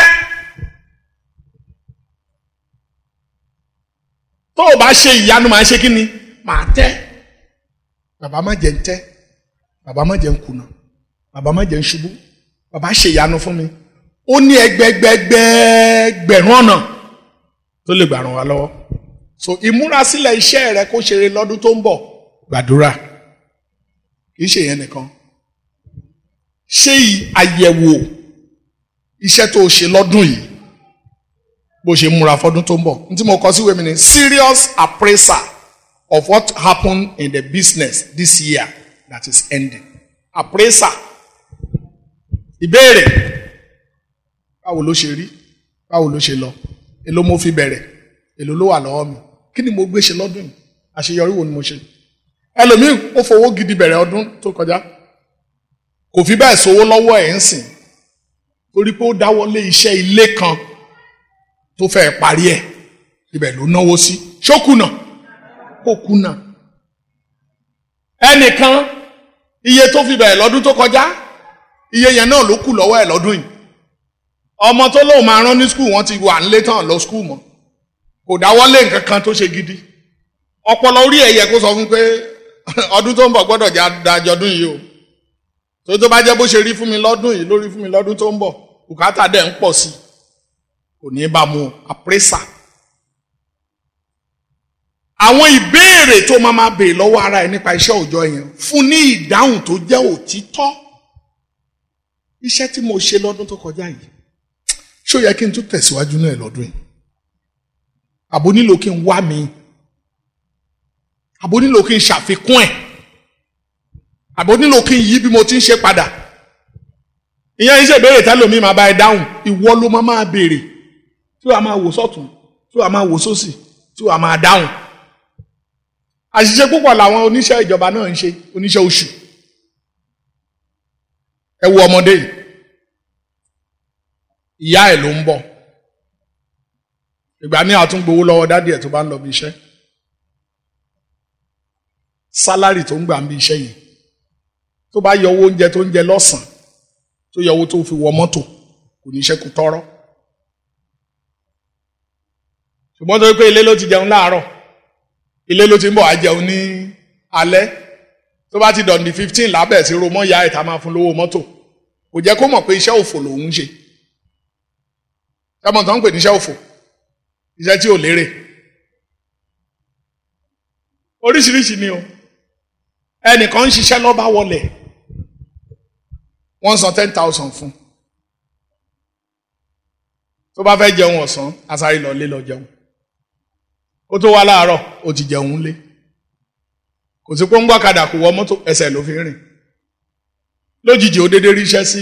tó o bá ṣe ìyanu màá ṣe kí ni màá tẹ́ bàbá má jẹ́ ń tẹ́ bàbá má jẹ́ ń kùnà bàbá má jẹ́ ń ṣubú bàbá ṣe ìyanu fún mi ó ní ẹgbẹgbẹgbẹgbẹ̀rún ọ̀nà tó lè gbà ràn wá lọ́wọ́ so ìmúrasílẹ̀ iṣẹ́ rẹ kó ṣeré lọ́dún tó ń bọ̀ gbàdúrà kì í ṣe yẹn nìkan ṣe àyẹ̀wò iṣẹ́ tó o ṣe lọ́dún yìí bó ṣe múra fọdún tó ń bọ̀ ní tí mo kọ síwèé mi ni serious appraiser of what happened in the business this year that is ending appraiser ìbéèrè báwo ló ṣe rí báwo ló ṣe lọ èló mo fi bẹ̀rẹ̀ èló ló wà lọ́wọ́ mi kí ni mo gbé ṣe lọ́dún yìí àṣeyọrí wo ni mo ṣe ẹlòmíì ó fowó gidi bẹ̀rẹ̀ ọdún tó kọjá kò fi bẹ́ẹ̀ sówó lọ́wọ́ ẹ̀ ń sìn torí pé ó dáwọ́lé iṣẹ́ ilé kan tó fẹ́ parí ẹ̀ ibẹ̀ ló náwó sí ṣókùnà kò kùnà ẹnìkan iye tó fi bẹ̀rẹ̀ lọ́dún tó kọjá iye yẹn náà ló kù lọ́wọ́ ẹ̀ lọ́dún yìí ọmọ tó lóun máa rán ní skul wọn ti wà nílé tán lọ skul mọ́ kò dáwọ́lé nǹkan kan tó ṣe gidi ọpọlọ orí ẹ̀ yẹ kó sọ fún pé ọdún tó ń bọ̀ gbọ́dọ̀ dájọ́ ọdún yìí o tó tó bá jẹ́ bó ṣe rí fún mi lọ́dún yìí lórí fún mi lọ́dún tó ń bọ̀ bùkátà dẹ̀ ń pọ̀ sí kò ní bá mu àpérésà. àwọn ìbéèrè tó máa máa béèrè lọ́wọ́ ara ẹ̀ nípa iṣẹ́ òòjọ́ yẹn fún ní ìdáhùn tó jẹ́ òtítọ́ iṣẹ́ tí mo ṣe lọ́dún tó kọjá yìí ṣó yẹ kí n tún tẹ̀síwájú náà lọ́dún yìí àbò nílò kí n wá mi àbò nílò kí n ṣàfikún ẹ̀ àbò nílò kí n yí bí mo ti ń ṣe padà ìyẹn iṣẹ́ ìbéèrè tẹ́lómi máa bá ẹ dáhùn ìwọ ló máa máa béèrè tí wàá máa wò sọ́tún tí wàá máa wò sósì tí wàá máa dáhùn àṣìṣe púpọ̀ làwọn oníṣẹ́ ìjọba náà ń ṣe oníṣẹ́ oṣù ẹ wo ọmọdé yìí ìyá ẹ̀ ló ń bọ̀ ìgbà ní àtúngbowó lọ́wọ́ dádì ẹ̀ tó bá ń lọ bí iṣẹ́ sálárì tó ń gbà ń bí iṣẹ́ yìí tó bá yọ owó oúnjẹ tó ń jẹ lọ́sàn tó yọ owó tó fi wọ mọ́tò kò ní ṣẹ́kù tọ́rọ́ ṣùgbọ́n tó yẹ pé ilé ló ti jẹun láàárọ̀ ilé ló ti ń bọ̀ á jẹun ní alẹ́ tó bá ti dọ̀n ní fifteen lábẹ́ sí ro mọ́ ya ìta máa fún lówó mọ́tò kò jẹ́ kó mọ̀ pé iṣẹ́ òfò lòun ń ṣe ẹmọ tó ń pè ní iṣẹ́ òfò iṣẹ́ tí ò lérè oríṣiríṣi ni o ẹnìkan ń ṣiṣẹ́ lọ́ba wọlé wọ́n san ten thousand fún tó bá fẹ́ jẹun ọ̀sán asáré lọ lé lọ jẹun kó tó wá láàárọ̀ ó ti jẹun lé kò sí pé ń gbọ́kadà kò wọ mọ́tò ẹsẹ̀ ló fi rìn lójijì ó dédé ríṣẹ́ sí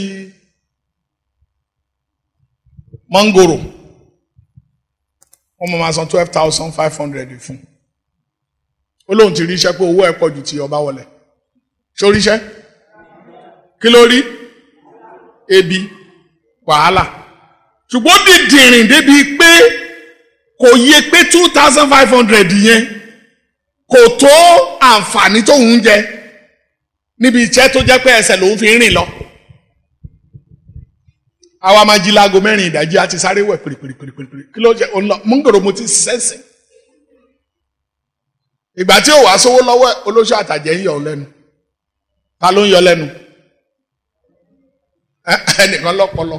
mọ́ngòrò wọ́n mọ̀ máa san twelve thousand five hundred fún ó lóun ti ríṣẹ́ pé owó ẹ̀ pọ̀ ju ti ọba wọlé ṣó ríṣẹ́ kí ló rí ebi wàhálà ṣùgbọ́n dìdìrìn débi pé kò yẹ pé two thousand five hundred yẹn kò tó àǹfààní tóun ń jẹ níbi iṣẹ́ tó jẹ́ pé ẹsẹ̀ lòun fi ń rìn lọ. àwa máa jí láago mẹ́rin ìdájí àti sáré wẹ̀ pèrèpèrèpèrèpèrè kí ló jẹ́ òun lọ mú gbòòrò mo ti sẹ́sìn. ìgbà tí ò wá sówó lọ́wọ́ olóṣù àtàjẹ́ ń yọ ọ lẹ́nu ta ló ń yọ lẹ́nu ẹnìkan lọ́pọlọ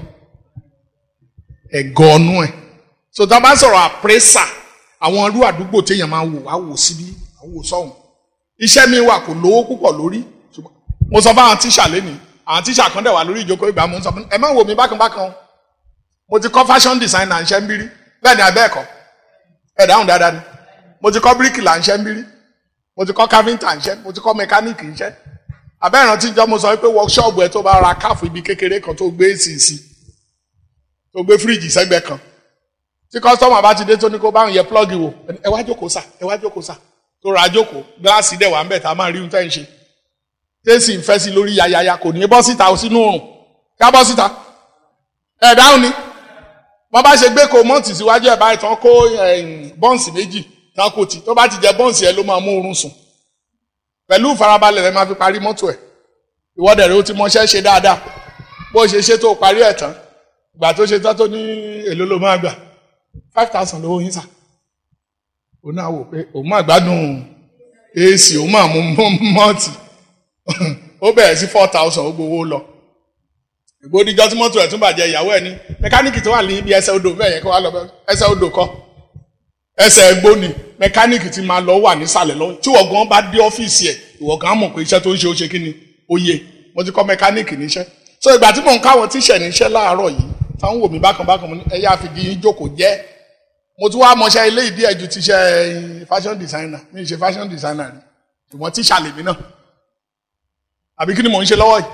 ẹ̀gọ́ ọ̀nù ẹ̀ so tá a bá sọ̀rọ̀ àpérésà àwọn irú àdúgbò téèyàn máa wò wá wò síbí wá wò sọ́hùn iṣẹ́ mi wà kò lówó púpọ̀ lórí mo sọ fáwọn tíṣà lẹ́nìí àwọn tíṣà kan dẹ̀ wà lórí ìjókòó ìgbà mo ń sọ fún ẹ má wò mí bákan bákan mo ti kọ́ fashion designer ńṣẹ́ ń bírí bẹ́ẹ̀ ni abẹ́ ẹ̀kọ́ ẹ̀ dáhùn dáadáa ni mo ti kọ́ bíríkìlà ńṣẹ́ ń bírí mo ti kọ́ káfíńtà ńṣẹ́ mo ti kọ́ mẹkáníìkì ńṣẹ́ abẹ́ ìrántí jọ mo sọ pé workshop ẹ tó bá ra káàfù ibi kékeré kan tó gbé èsì sí tó gbé fíríjì sẹ́gbẹ́ kan tí kọ́sítọ́mù bá ti dé tó ní kó báwọn yẹ plọ́gì wò ẹ wá jókòó sà ẹ wá jókòó sà tó ra jókòó gíláàsì dẹ̀ wà ń bẹ̀ tá a máa rí ohun tẹ́ ń ṣe tẹ́sí ń fẹ́ sí lórí yayaya kò ní bọ́ síta ó sínú òrùn ká bọ́ síta ẹ̀ dáhùn ni wọ́n bá ṣe gbé kó mọ́ǹtì síwájú ẹ̀ báyìí tán kó bọ́ǹsì méjì tán kò tì tó bá ti jẹ bọ́ǹsì ẹ ló máa mú oorun sùn pẹ̀lú ìfarabalẹ̀ rẹ máa fi parí mọ́tò ẹ̀ ìwọ́dẹ̀ rẹ ó ti mọṣẹ́ ṣe dáadáa bó ṣe ṣe tó parí ẹ̀ tán ìgbà tó ṣe tán tó ní èlò ló máa gbà five thousand lówó yín sà òun náà wò pé òun máa gbádùn ac òun máa mú mọ́ọ̀tì ó bẹ̀rẹ̀ sí four thousand ó gbowó lọ ìgbódìjọ́ tí mọ́tò ẹ̀ tún bàjẹ́ ìyàwó ẹ̀ ní mẹkáníìkì tó wà ní ibi ẹsẹ̀ odò bẹ́ẹ̀ yẹn kó wá lọ ẹsẹ̀ odò kọ́ ẹsẹ̀ ẹgbó ni mẹkáníìkì ti máa lọ wà nísàlẹ̀ lọ tí ìwọ gan bá dé ọ́fíìsì ẹ̀ ìwọ gan mọ̀ pé iṣẹ́ tó ń ṣe ó ṣe kí ni ó yẹ mo ti kọ́ mẹkáníìkì níṣẹ́ so ìgbà tí mò ń káwọn tíṣẹ̀ níṣẹ́ láàárọ̀ yìí táwọn wò mí bákan bákan mo ní ẹ̀yà àfìdí yín jókòó jẹ́ mo tún wá mọṣẹ́ ilé ìdí ẹ̀jú ti ṣe fashion designer mi ì ṣe fashion designer rí ṣùgbọ́n tíṣà lèmi náà àbí kí ni mò ń ṣe lọ́wọ́ yìí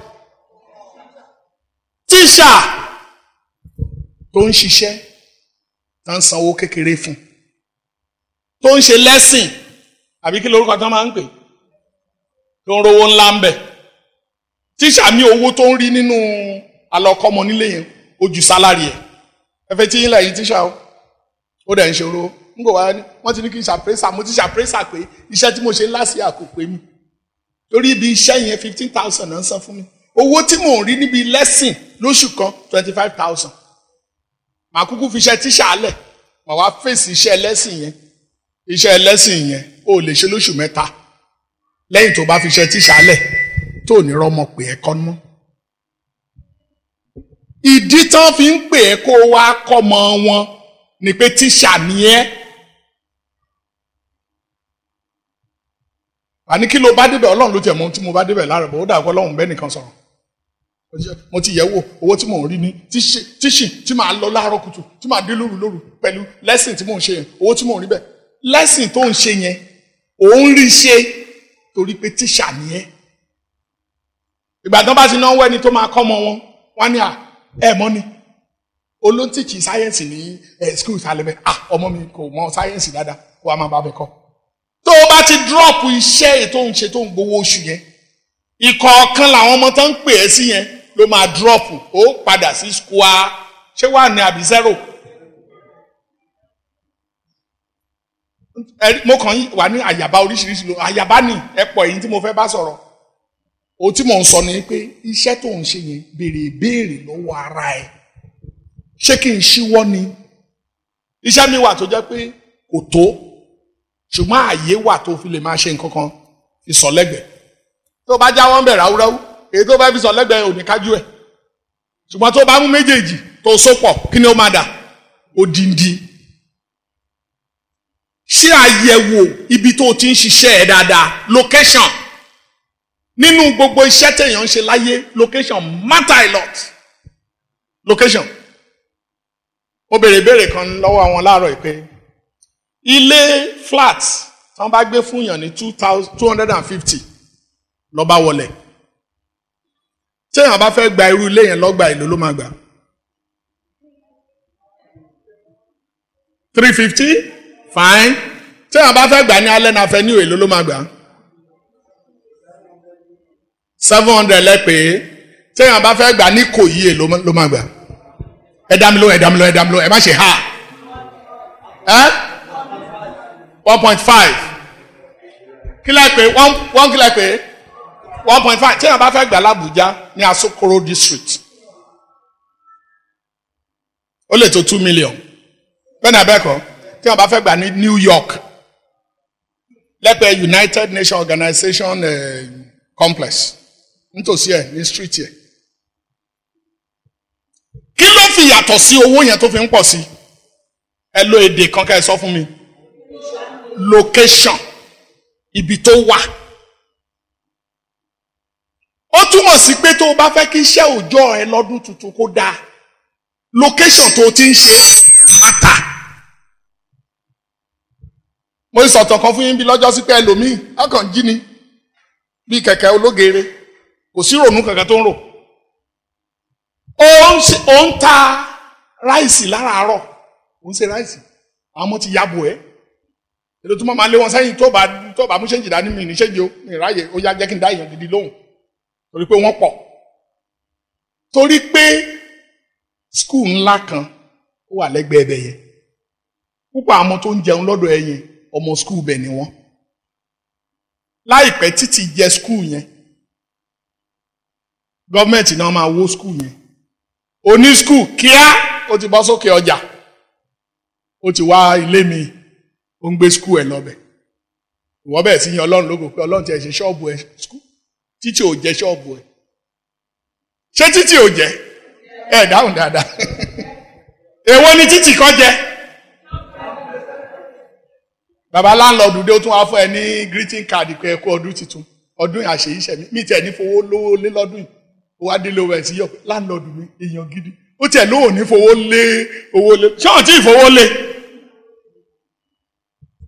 tíṣà tó ń ṣiṣẹ́ tó ń sanwó kékeré fún tó ń ṣe lẹ́sìn àbí kí lorúkọ tó máa ń pè tó ń rówó ńlá ń bẹ̀ tíṣà ní owó tó ń rí nínú alọ́kọ́mọ nílé yẹn ó ju sálárì ẹ̀ ẹ fẹ́ tí yín lẹ́yìn tíṣà o ó dẹ̀ ń ṣòro ń bò wá ní wọ́n ti ní kí n ṣàpèsà mo ti ṣàpèsà pé iṣẹ́ tí mo ṣe ńlá sí àkópè mi torí ibi iṣẹ́ yẹn fifteen thousand náà ń san fún mi owó tí mò ń rí níbi lẹ́sìn lóṣù kan twenty five thousand màá kúkú fi iṣẹ́ tíṣà lẹ̀ màá wá fèsì iṣẹ́ lẹ́sìn yẹn iṣẹ́ lẹ́sìn yẹn ó lè ṣe lóṣù mẹ́ta lẹ́yìn tó bá fi iṣẹ́ tíṣà lẹ̀ tó ní rọ́mọ pé ẹ kọ́ mọ́ ìdí tán fi ń pè é kó wá kọ́mọ wọn ni pé tíṣà ni ẹ́ àní kí ló bá débẹ̀ ọlọ́run ló tiẹ̀ mọ ohun tí mo bá débẹ̀ lára bọ̀ ó dàgbọ́ ọlọ́run bẹ́ẹ̀ nìkan sọ̀rọ̀ mo ti yẹ̀ wò owó tí mò ń rí ní tíṣì tí màá lọ láàárọ̀ kùtù tí màá dé lóru lóru pẹ̀lú lẹ́sìn tí mò ń ṣe yẹn owó tí mò ń rí bẹ́ẹ̀ lẹ́sìn tó ń ṣe yẹn òun rí ṣe torí pé tíṣà ni ẹ́ ìgbà tán bá ti náwó ẹni tó máa kọ́ ọmọ wọn wọ́n ní à ẹ̀ mọ́ ni olóńtìkì sáyẹ́ǹsì ní ẹ̀ skul sálẹ̀bẹ̀ à ọmọ mi kò mọ sáyẹ́ǹsì dáadáa kó a máa bá bẹ kọ́ tó o bá ti dúrọ́ọ̀pù iṣẹ́ ètò ń ṣe tó ń gbowó oṣù yẹn ìkọ̀ọ̀kan làwọn ọmọ tó ń pè é sí yẹn ló máa dúrọ́ọ̀pù ó padà sí square ṣé wà ní àbí zero. mo kàn wà ní àyàbá oríṣiríṣi ló àyàbá ni ẹ pọ̀ èyí tí mo fẹ́ bá sọ̀rọ̀ o tí mò ń sọ ni pé iṣẹ́ tó ń ṣe yẹn béèrè ìbéèrè lọ́wọ́ ara ẹ̀ ṣé kí n ṣíwọ́ ni iṣẹ́ mi wà tó jẹ́ pé kò tó ṣùgbọ́n àyè wà tó fi lè máa ṣe nǹkan kan fi sọ lẹ́gbẹ̀ẹ́ tó bá jáwọ́ ń bẹ̀ ráúráú èyí tó bá fi sọ lẹ́gbẹ̀ẹ́ ò ní kájú ẹ̀ ṣùgbọ́n tó bá mú méjèèjì tó sopọ̀ kí ni ó máa dà odindi ṣé àyẹ̀wò ibi tó ti ń ṣiṣẹ́ ẹ̀ dáadáa location nínú gbogbo iṣẹ́ téèyàn ń ṣe láyé location matter a lot location mo béèrè ìbéèrè kan lọ́wọ́ àwọn láàárọ̀ yìí pé ilé flat tí wọ́n bá gbé fún yàn ní two thousand two hundred and fifty ló bá wọlé téèyàn bá fẹ́ gba irú ilé yẹn lọ́gbà èlò ló máa gbà three fifty fine téèyàn bá fẹ́ gbà ní alẹ́ náà fẹ́ ní èlò ló máa gbà seven hundred lẹ́pẹ́ téèyàn bá fẹ́ gbà ní kò yí èlò ló máa gbà ẹ dá mi lóhùn ẹ dá mi lóhùn ẹ dá mi lóhùn ẹ má ṣe ha ẹ one point five kí lẹ́ pé one one kí lẹ́ pé one point five téèyàn bá fẹ́ gbà l'Abuja ní Asokoro district ó lè tó two million bẹ́ẹ̀ ni abẹ́kọ̀ téèyàn bá fẹ́ gbà ní New York lẹ́pẹ́ United Nations Organization uh, complex nítòsí ẹ̀ ní street yẹn kí ló fi yàtọ̀ sí owó yẹn tó fi ń pọ̀ sí ẹ lo èdè kan ká ẹ sọ fún mi location ibi tó wà ó túmọ̀ sí pé tó o bá fẹ́ kí iṣẹ́ òòjọ́ ẹ lọ́dún tuntun kó dáa location tó o ti ń ṣe mátà mo sọ̀tọ̀ kan fún yín bí lọ́jọ́ sí pé ẹlòmíì ọkàn jí ni bí kẹ̀kẹ́ ológeere kò sí rònú kankan tó ń rò ó ń ta ráìsì láràárọ̀ ó ń ṣe ráìsì àwọn ọmọ ti yabo ẹ èdè tó máa lé wọn sẹ́yìn tó bá tó bá mú ṣéǹjì dání mi ní ṣéǹjì o mi ráàyè ó yá jẹ́ kí n dá èèyàn gidi lóhùn torí pé wọ́n pọ̀ torí pé skul ńlá kan ó wà lẹ́gbẹ̀ẹ́ ẹbẹ̀ yẹn púpọ̀ àwọn tó ń jẹun lọ́dọ̀ ẹ yẹn ọmọ skul bẹ̀ ni wọ́n láìpẹ́ títí jẹ skul yẹn gọ́ọ̀mẹ̀ntì náà máa wó skul yẹn oní skul kíá ó ti bọ́ sókè ọjà ó ti wá ilé mi ó ń gbé skul ẹ̀ lọ́bẹ̀ ìwọ bẹ́ẹ̀ sí yan ọlọ́run lógo pé ọlọ́run ti ẹ̀ ṣe ṣọ́ọ̀bù ẹ̀ skul títí ò jẹ́ ṣọ́ọ̀bù ẹ̀ ṣé títí ò jẹ́ ẹ̀ dáhùn dáadáa èwo ni títí kọ́ jẹ́ bàbá láńlọ́ọ̀dù dé ó tún wá fún ẹ ní greeting card pé ẹ kú ọdún tuntun ọdún àṣeyíṣẹ́ mi mi tiẹ̀ ní fowó lówó lé lọ́dún yìí ó wá délé owó ẹ̀ sí yọ láńlọ́ọ̀dù mi èèyàn gidi ó tiẹ̀ lóò ní fowó lé owó lé ṣọ́ọ̀n tí ìfowó lé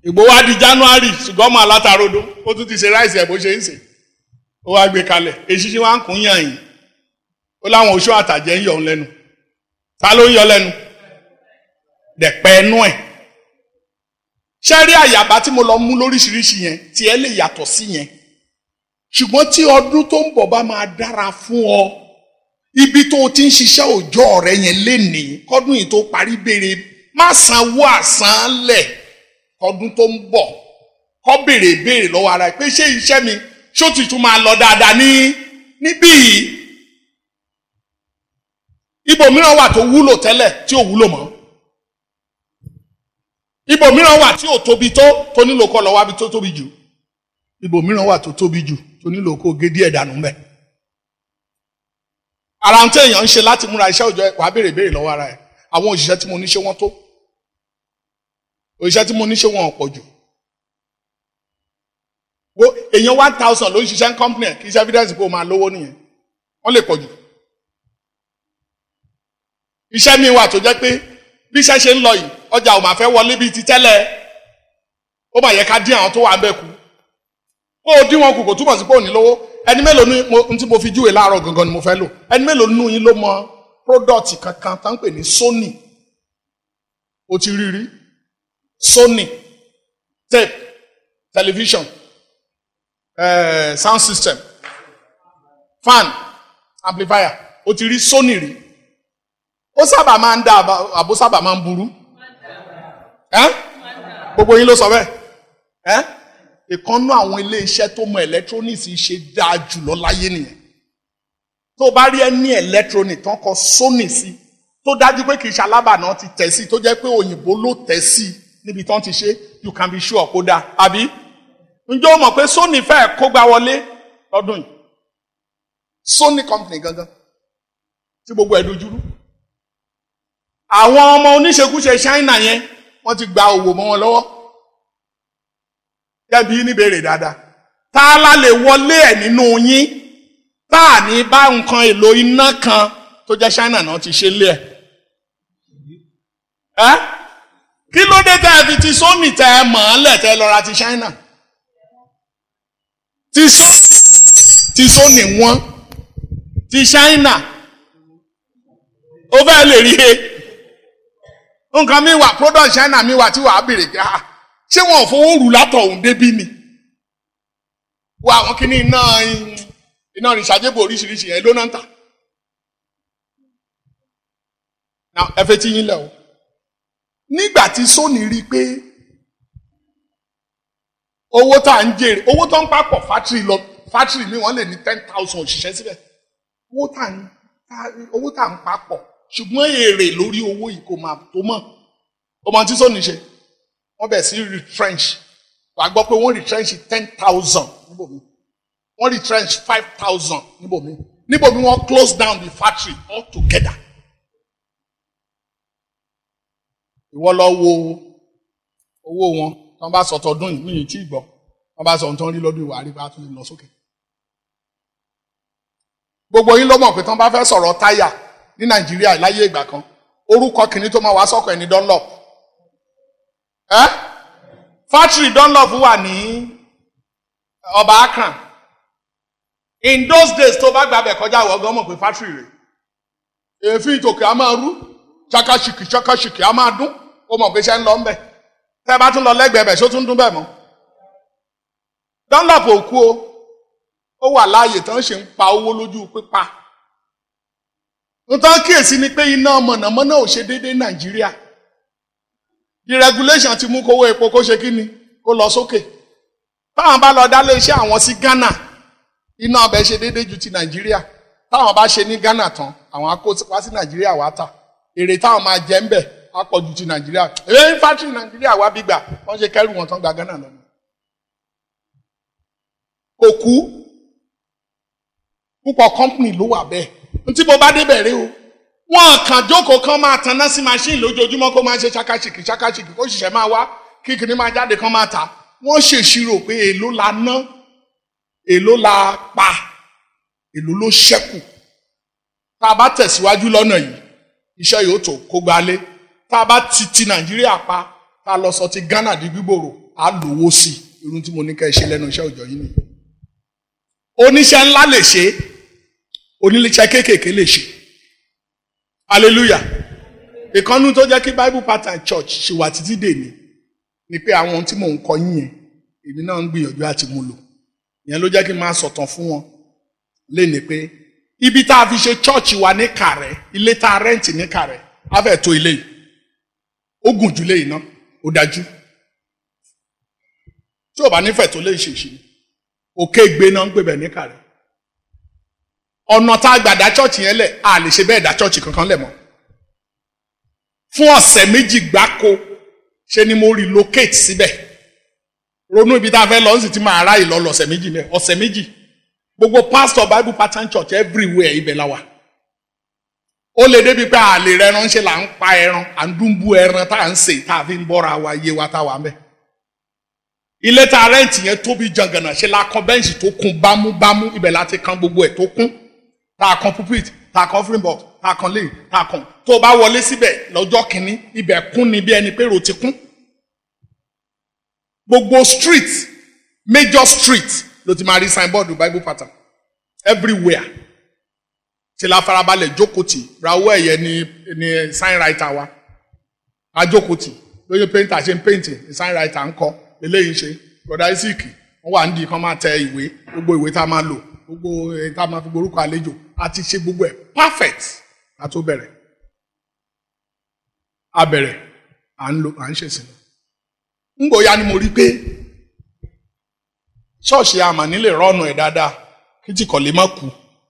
ìgbó wá di january ṣùgbọ́n ọmọ alátarodo ó tún ti ṣe ráìsì ẹ̀ bó ṣe ń ṣe ó wá gbé kalẹ̀ èṣìṣì wá ń kún yàn yìí ó láwọn oṣù àtàjẹ́ ń yọ ọ́n lẹ́nu ta ló ń yọ lẹ́nu dẹ̀pẹ́ ẹnu ẹ̀ ṣé rí àyàbá tí mo lọ mú lóríṣiríṣi yẹn tí ẹ lè yàtọ̀ sí yẹn ṣùgbọ́n tí ọdún tó ń bọ̀ bá máa dára fún ọ ibi tó o ti ń ṣiṣẹ́ òòjọ́ rẹ yẹn lénìí kọ́dún yìí tó parí béèrè má sanwó àsánlẹ̀ kọ́dún tó ń bọ̀ kọ́ béèrè béèrè lọ́wọ́ ara ẹ̀ pé ṣé iṣẹ́ mi ṣó ti tún máa lọ dáadáa ní níbí yìí ibòmíràn wà tó wúlò tẹ́lẹ̀ tí ò wúlò mọ́ ibòmíràn wà tí ò tóbi tó tó nílò kọ́ lọ́wọ́ àbí tó tóbi jù ibòmíràn wà tó tóbi jù tó nílò kó gé díẹ̀ dànù mbẹ́ ara ń téèyàn ń ṣe láti múra iṣẹ́ òòjọ́ wàá béèrè béèrè lọ́wọ́ ara ẹ̀ àwọn òṣìṣẹ́ tí mo ní ṣé wọ́n tó òṣìṣẹ́ tí mo ní ṣé wọ́n pọ̀ jù wo èèyàn one thousand ló ń ṣiṣẹ́ ní company ẹ̀ kì í ṣe evidence pé o máa lówó nìyẹn wọ́n lè pọ̀ jù iṣẹ́ mi wà tó jẹ́ pé bí iṣẹ́ ṣe ń lọ yìí ọjà ò máa fẹ́ wọlé bíi ti tẹ́lẹ̀ ó mà yẹ ká dín àwọn tó wà ń bẹ̀ kù kó o dín wọn kù kò túmọ̀ sí pé ò ní lówó ẹni mélòó ní mo tí mo fi júwe láàárọ̀ gangan ni mo fẹ́ lò ẹni mélòó nínú yín ló mọ product kankan tá ń pè ní Sony o ti rí rí Sony tape television eh, sound system fan amplifier o ti rí Sony rí ó sábà máa ń dá àbó sábà máa ń burú gbogbo yín ló sọ bẹ́ẹ̀ ẹ́ ìkànnú àwọn ilé-iṣẹ́ tó mọ electronics ṣe dáa jùlọ láyé nìyẹn tó bá rí ẹni electronic tán kọ Sony sí tó dájú pé kì í ṣe alábàánà ti tẹ̀ sí tó jẹ́ pé òyìnbó ló tẹ̀ sí níbi tán ti ṣe you can be sure kó dáa àbí ǹjẹ́ o mọ̀ pé Sony fẹ́ẹ̀ kó gbá wọlé lọ́dún yìí Sony company gangan tí gbogbo ẹ̀ dojúrú àwọn ọmọ oníṣekúṣe China yẹn wọ́n ti gba òwò mọ́ wọn lọ́wọ́ kẹ́bi níbèrè dáadáa tá a la lè wọlé ẹ̀ nínú yín tá a ní bá nǹkan èlò iná kan tó jẹ́ China náà ti ṣe lé ẹ̀ ẹ́ kí ló dé tẹ́ ẹ fi ti Sony tẹ́ ẹ mọ̀ ọ́n lẹ̀ tẹ́ ẹ lọ ra ti China ti ti Sony wọ́n ti China ó fẹ́ lè rí e nǹkan mi wà product China mi wà tí wàá bèrè pé ah ṣé wọn ò fowó rù látọ̀ òun débí ni wọ àwọn kìíní iná iná ìṣàjẹbù oríṣiríṣi yẹn ló náà ń tà now ẹ fẹ́ tí yín lẹ̀ o nígbà tí Sony rí i pé owó tá à ń jèrè owó tó ń papọ̀ fátìrì lọ fátìrì mi wọ́n lè ní ten thousand òṣìṣẹ́ síbẹ̀ owó tá à ń owó tá à ń papọ̀ ṣùgbọ́n èrè lórí owó yìí kò máa tó mọ̀ ọmọ tí Sony ṣe wọ́n bẹ̀ sí retrench wàá gbọ́ pé wọ́n retrench ten thousand níbòmí wọ́n retrench five thousand níbòmí níbòmí wọ́n close down the factory altogether. ìwọ lọ wo owó wọn tí wọ́n bá sọ tọdún yìí níyì tí gbọ́ wọ́n bá sọ ohun tó ń rí lọ́dún ìwà àríwá tó lè lọ sókè. gbogbo yín ló mọ̀ pé tí wọ́n bá fẹ́ sọ̀rọ̀ táyà ní Nàìjíríà láyé ìgbà kan orúkọ kìíní tó máa wá sọ́kọ̀ ẹni Dunlop ẹ́ factory Dunlop wà ní ọba Akran in those days tó bá gbàbẹ̀ kọjá àwọn ọgọ́ mọ̀ pé factory rẹ̀ èéfín ìtòkè á máa rú ṣakaṣìkì ṣakaṣìkì á máa dún ó mọ̀ pé ṣe ń lọ ńbẹ̀ tẹ́ bá tún lọ lẹ́gbẹ̀ẹ́ bẹ̀ ṣó tún dún bẹ́ẹ̀ mọ́ Dunlop ò kú o ó wà láàyè tán ṣe ń pa owó lójú pípa nǹkan kíyèsí ni pé iná mọ̀nàmọ́ná ò ṣe déédéé Nàìjíríà deregulation ti mú kówó epo kó ṣe kí ni kó lọ sókè táwọn bá lọ dálé iṣẹ́ àwọn sí Ghana iná ọbẹ̀ ṣe déédéé ju ti Nàìjíríà táwọn bá ṣe ní Ghana tán àwọn á kó wá sí Nàìjíríà wá tà èrè táwọn máa jẹ ń bẹ̀ á pọ̀ ju ti Nàìjíríà èyí fátírì Nàìjíríà wá bí gbà wọ́n ṣe kẹ́rù wọn tán gba Ghana lọ. kò kú púpọ̀ company ló wà bẹ́ẹ̀ ntí mo bá débẹ̀ rí o wọn kàn jókòó kan máa tanná sí machine lójoojúmọ́ kó máa ṣe ṣakaṣìkì ṣakaṣìkì kó ṣiṣẹ́ máa wá kíkiri máa jáde kan máa tà wọ́n ṣèṣirò pé èló la ná èló la pa èló ló ṣẹ́kù tá a bá tẹ̀síwájú lọ́nà yìí iṣẹ́ yóò tó kó gbalé tá a bá ti ti Nàìjíríà pa tá a lọ sọ ti Ghana di gbígbòrò á lówó sí i irun tí mo ní ká ẹ ṣe lẹ́nu iṣẹ́ òòjọ́ yìí nìyí oníṣẹ́ ńlá lè ṣe oníléeṣẹ́ kéékèèké lè ṣe hallelujah ìkànnú tó jẹ́ kí bible pattern church ṣe wà títí dèní ni pé àwọn ohun tí mò ń kọ yín yẹn èmi náà ń gbìyànjú àti mú lò ìyẹn ló jẹ́ kí n máa sọ̀tàn fún wọn léni pé ibi tá a fi ṣe church wa ní kàrẹ́ ilé tá a rẹ́ǹtì ní kàrẹ́ á fẹ́ tó ilé yìí ó gùn jù lé yìí náà ó dájú tí ò bá nífẹ̀ẹ́ tó lè ṣe ìṣirò òkè gbé náà ń pè bẹ̀ ní kàrẹ́ ọ̀nà tá a gbà dá church yẹn lẹ̀ a lè ṣe bẹ́ẹ̀ dá church kankan lẹ̀ mọ́ fún ọ̀sẹ̀ méjì gbáko ṣe ni mo relocate síbẹ̀ ronú ibi tá a fẹ́ lọ sí ti máa ráyè lọ lọ́sẹ̀ méjì mẹ́ ọ̀sẹ̀ méjì gbogbo pastor bible pattern church everywhere ibẹ̀ la wà ó lè débi pé a lè rẹran ṣe là ń pa ẹran à ń dúnbú ẹran tá à ń sè tá a fi ń bọ́ra wa yé wa tá a wà mẹ́ ilé tá a rẹ́ǹtì yẹn tóbi jàngànà ṣe la kan bẹ́ǹsì tó kún bámúbámú ibẹ̀ láti kan gbogbo ẹ̀ tó kún tá a kan pulpit tá a kan offering box tá a kan lane tá a kan tó o bá wọlé síbẹ̀ lọ́jọ́ kìíní ibẹ̀ kún ni bí ẹni pé ro ti kún gbogbo street major street ló ti máa rí signboard bible pattern everywhere tí la farabalẹ̀ jókòtì rawọ́ ẹ̀yẹ ni ni sign writer wa ajókòtì lóye painter ṣe ń painting sign writer ń kọ eléyìí ṣe broda isaac wọn wà nídìí kan máa tẹ ìwé gbogbo ìwé tá a máa lò gbogbo èyí tá a máa fi gborúkọ àlejò àti ṣe gbogbo ẹ̀ perfect ká tó bẹ̀rẹ̀ a bẹ̀rẹ̀ à ń lò à ń ṣèṣin ngbòya ni mo rí pé ṣọ́ọ̀ṣì àmàní lè rọ́ọ̀nù ẹ̀ dáadáa kí tí kò lè má kú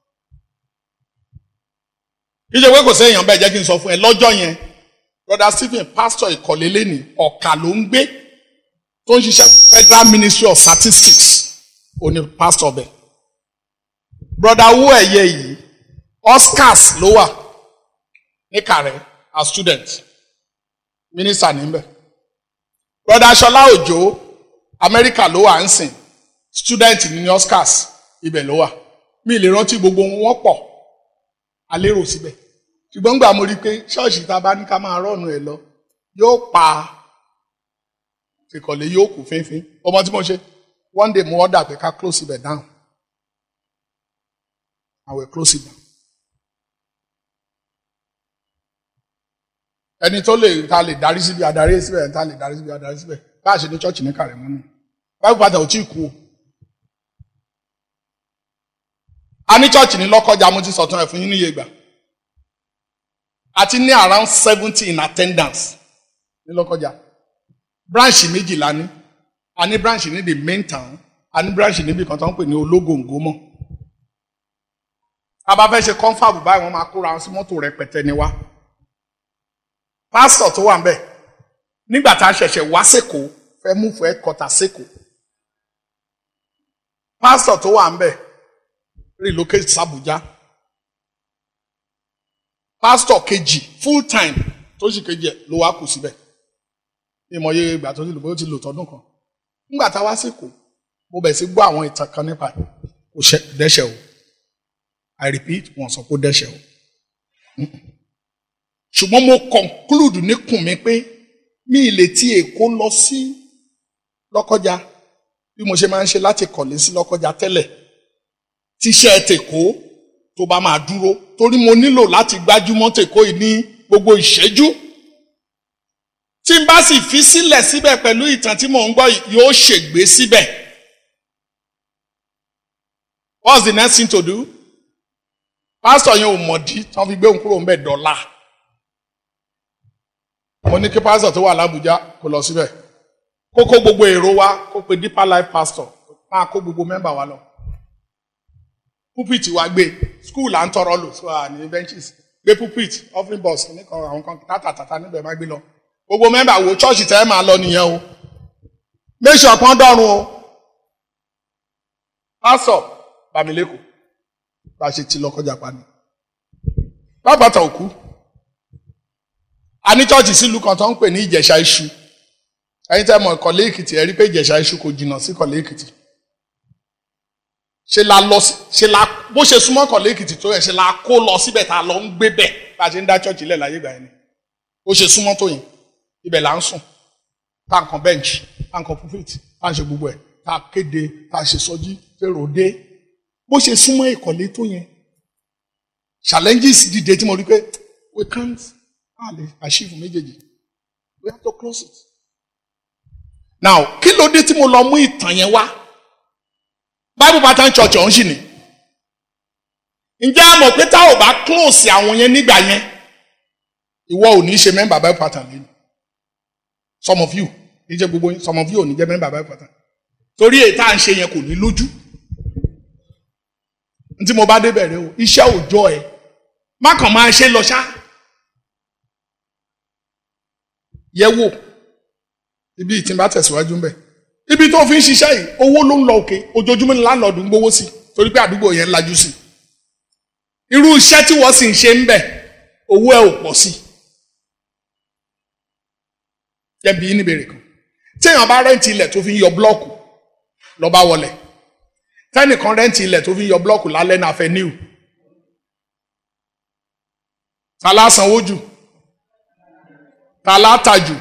ìṣe pé kò séèyàn bẹ́ẹ̀ jẹ́ kí n sọ fún ẹ lọ́jọ́ yẹn broda stephen pastor ìkọ̀lé lẹ́nìí ọ̀kà ló ń gbé tó ń ṣiṣẹ́ federal ministry of statistics òní pastor bẹ́ẹ̀ broda owó ẹ̀yẹ yìí oscars ló wà ní kàrẹ́ as student minister níbẹ̀ broda aṣọlá òjò amẹ́ríkà ló wà ń sìn student ní oscars ibẹ̀ ló wà mi lè rántí gbogbo wọn pọ̀ alérò síbẹ̀ ṣùgbọ́n gbà mo rí i pé ṣọ́ọ̀ṣì tá a bá ní ká máa rọ́ọ̀nù ẹ̀ lọ yóò pa ìkọ̀lé yóò kù fínfín ọmọ tí mo ṣe one day mo order pé ká close ibẹ̀ down I will close it down. ẹni tó lè ta lè darí síbi adarí síbẹ̀ ẹni ta lè darí síbi adarí síbẹ̀ báà ṣe ní chọ́ọ̀chì ní kàrẹ́mọ́ ni báyìí pàtàkì ò tí ì kú o. a ní chọ́ọ̀chì ní lọ́kọ́jà mo ti sọ̀tún ẹ̀ fún yín níye ìgbà àti ní around seventy in attendance ní lọ́kọ́jà branch méjìlá ní a ní branch ní the main town a ní branch níbi kan tó ń pè ní ológòǹgó mọ́ a bá fẹ́ ṣe confab báyìí wọ́n máa kóra wọn sí mọ́tò rẹpẹtẹ ni wá pásítọ̀ tó wà ń bẹ̀ nígbà tá a ṣẹ̀ṣẹ̀ wá sẹ́kọ̀ọ́ fẹ́ mú fẹ́ kọta sẹ́kọ̀ọ́ pásítọ̀ tó wà ń bẹ̀ relocate sàbújá pásítọ̀ kejì full time tó sì kejì ẹ̀ ló wá kù síbẹ̀ ìmọ̀ye ìgbà tó ti lò bóyá ó ti lò tọdún kan nígbà tá a wá sẹ́kọ̀ọ́ mo bẹ̀ sí gbọ́ àwọn ìtàn kan nípa kò dẹ́ṣẹ̀ o I repeat wọ́n sọ kó dẹ́ṣẹ̀ o ṣùgbọ́n mo conclude níkùn mi pé mi ì lè ti Èkó lọ sí Lọ́kọ́jà bí mo ṣe máa ń ṣe láti kọ̀lé sí Lọ́kọ́jà tẹ́lẹ̀ tíṣẹ́ tèkó tó bá máa dúró torí mo nílò láti gbájúmọ́ tèkó yìí ní gbogbo ìṣẹ́jú tí n bá sì fi sílẹ̀ síbẹ̀ pẹ̀lú ìtàn tí mò ń gbọ́ yóò ṣègbé síbẹ̀ what's the next thing to do pásítọ̀ yẹn ò mọ̀dí tí wọ́n fi gbé òun kúrò ń bẹ̀ dọ́là mo ní kí pásítọ̀ tó wà lábújá kó lọ síbẹ̀ kó kó gbogbo èrò wa kó pe deeper life pastor máa kó gbogbo mẹ́mbà wa lọ pulpit wa gbé school à ń tọrọ lò so à ní benches gbé pulpit offering box nìkan àwọn kan tátàtàtà níbẹ̀ má gbé lọ gbogbo mẹ́mbà wo chọ́ọ̀chì tẹ́ máa lọ nìyẹn o make sure pọ́n dọ́run o pásọ̀ bàmílẹ́kọ̀ọ́ bá a ṣe ti lọ kọjá pa ni bàbàtà òkú a ní chọ́ọ̀chì sílùú kan tó ń pè ní ìjẹ̀ṣà iṣu ẹ̀yin tẹ́ mọ̀ ìkọ̀lé èkìtì ẹ rí pé ìjẹ̀ṣà iṣu kò jìnnà sí ìkọ̀lé èkìtì ṣe la lọ ṣe la bó ṣe súnmọ́ ìkọ̀lé èkìtì tó yẹ ṣe la kó lọ síbẹ̀ tá a lọ ń gbé bẹ̀ bá a ṣe ń dá chọ́ọ̀chì lẹ̀ láyé ìgbà yẹn ni ó ṣe súnmọ́ tó yẹn ibẹ̀ là ń sùn tá nǹkan bench tá nǹkan pulpit tá ń ṣe gbogbo ẹ̀ tá kéde tá ṣe sọjí fèrò dé bó ṣe súnmọ́ ìkọ̀lé tó yẹn challenges dìde tí mo rí pé we can't ah, lè achieve méjèèjì we have to close it. now kí ló dé tí mo lọ mú ìtàn yẹn wá bible pattern church ọ̀hún sì ni ǹjẹ́ a mọ̀ pé tá ò bá close àwọn yẹn nígbà yẹn ìwọ ò ní ṣe member bible pattern lẹ́nu some of you ní jẹ́ gbogbo yín some of you ò ní jẹ́ member bible pattern torí èyí tá à ń ṣe yẹn kò ní lójú ntí mo bá débẹ̀ rẹ o iṣẹ́ òòjọ́ ẹ má kàn máa ṣe lọ ṣá yẹ wò ibi ìtì bá tẹ̀síwájú ń bẹ̀ ibi tó fi ń ṣiṣẹ́ yìí owó ló ń lọ òkè ojoojúmọ́ ni láńlọ́ọ̀dù ń gbowó sí torí pé àdúgbò yẹn lajú sí irú iṣẹ́ tí wọ́n sì ń ṣe ń bẹ̀ owó ẹ̀ ò pọ̀ sí jẹ́bi yín níbèrè kan tí èèyàn bá rẹ́ǹtì ilẹ̀ tó fi ń yọ blọ́ọ̀kù lọ́ba wọlé tẹ́nìkan rẹ́ǹtì ilẹ̀ tó fi ń yọ blọ́ọ̀kù lálẹ́ náà fẹ́ níwò ta la sanwó jù ta la tà jù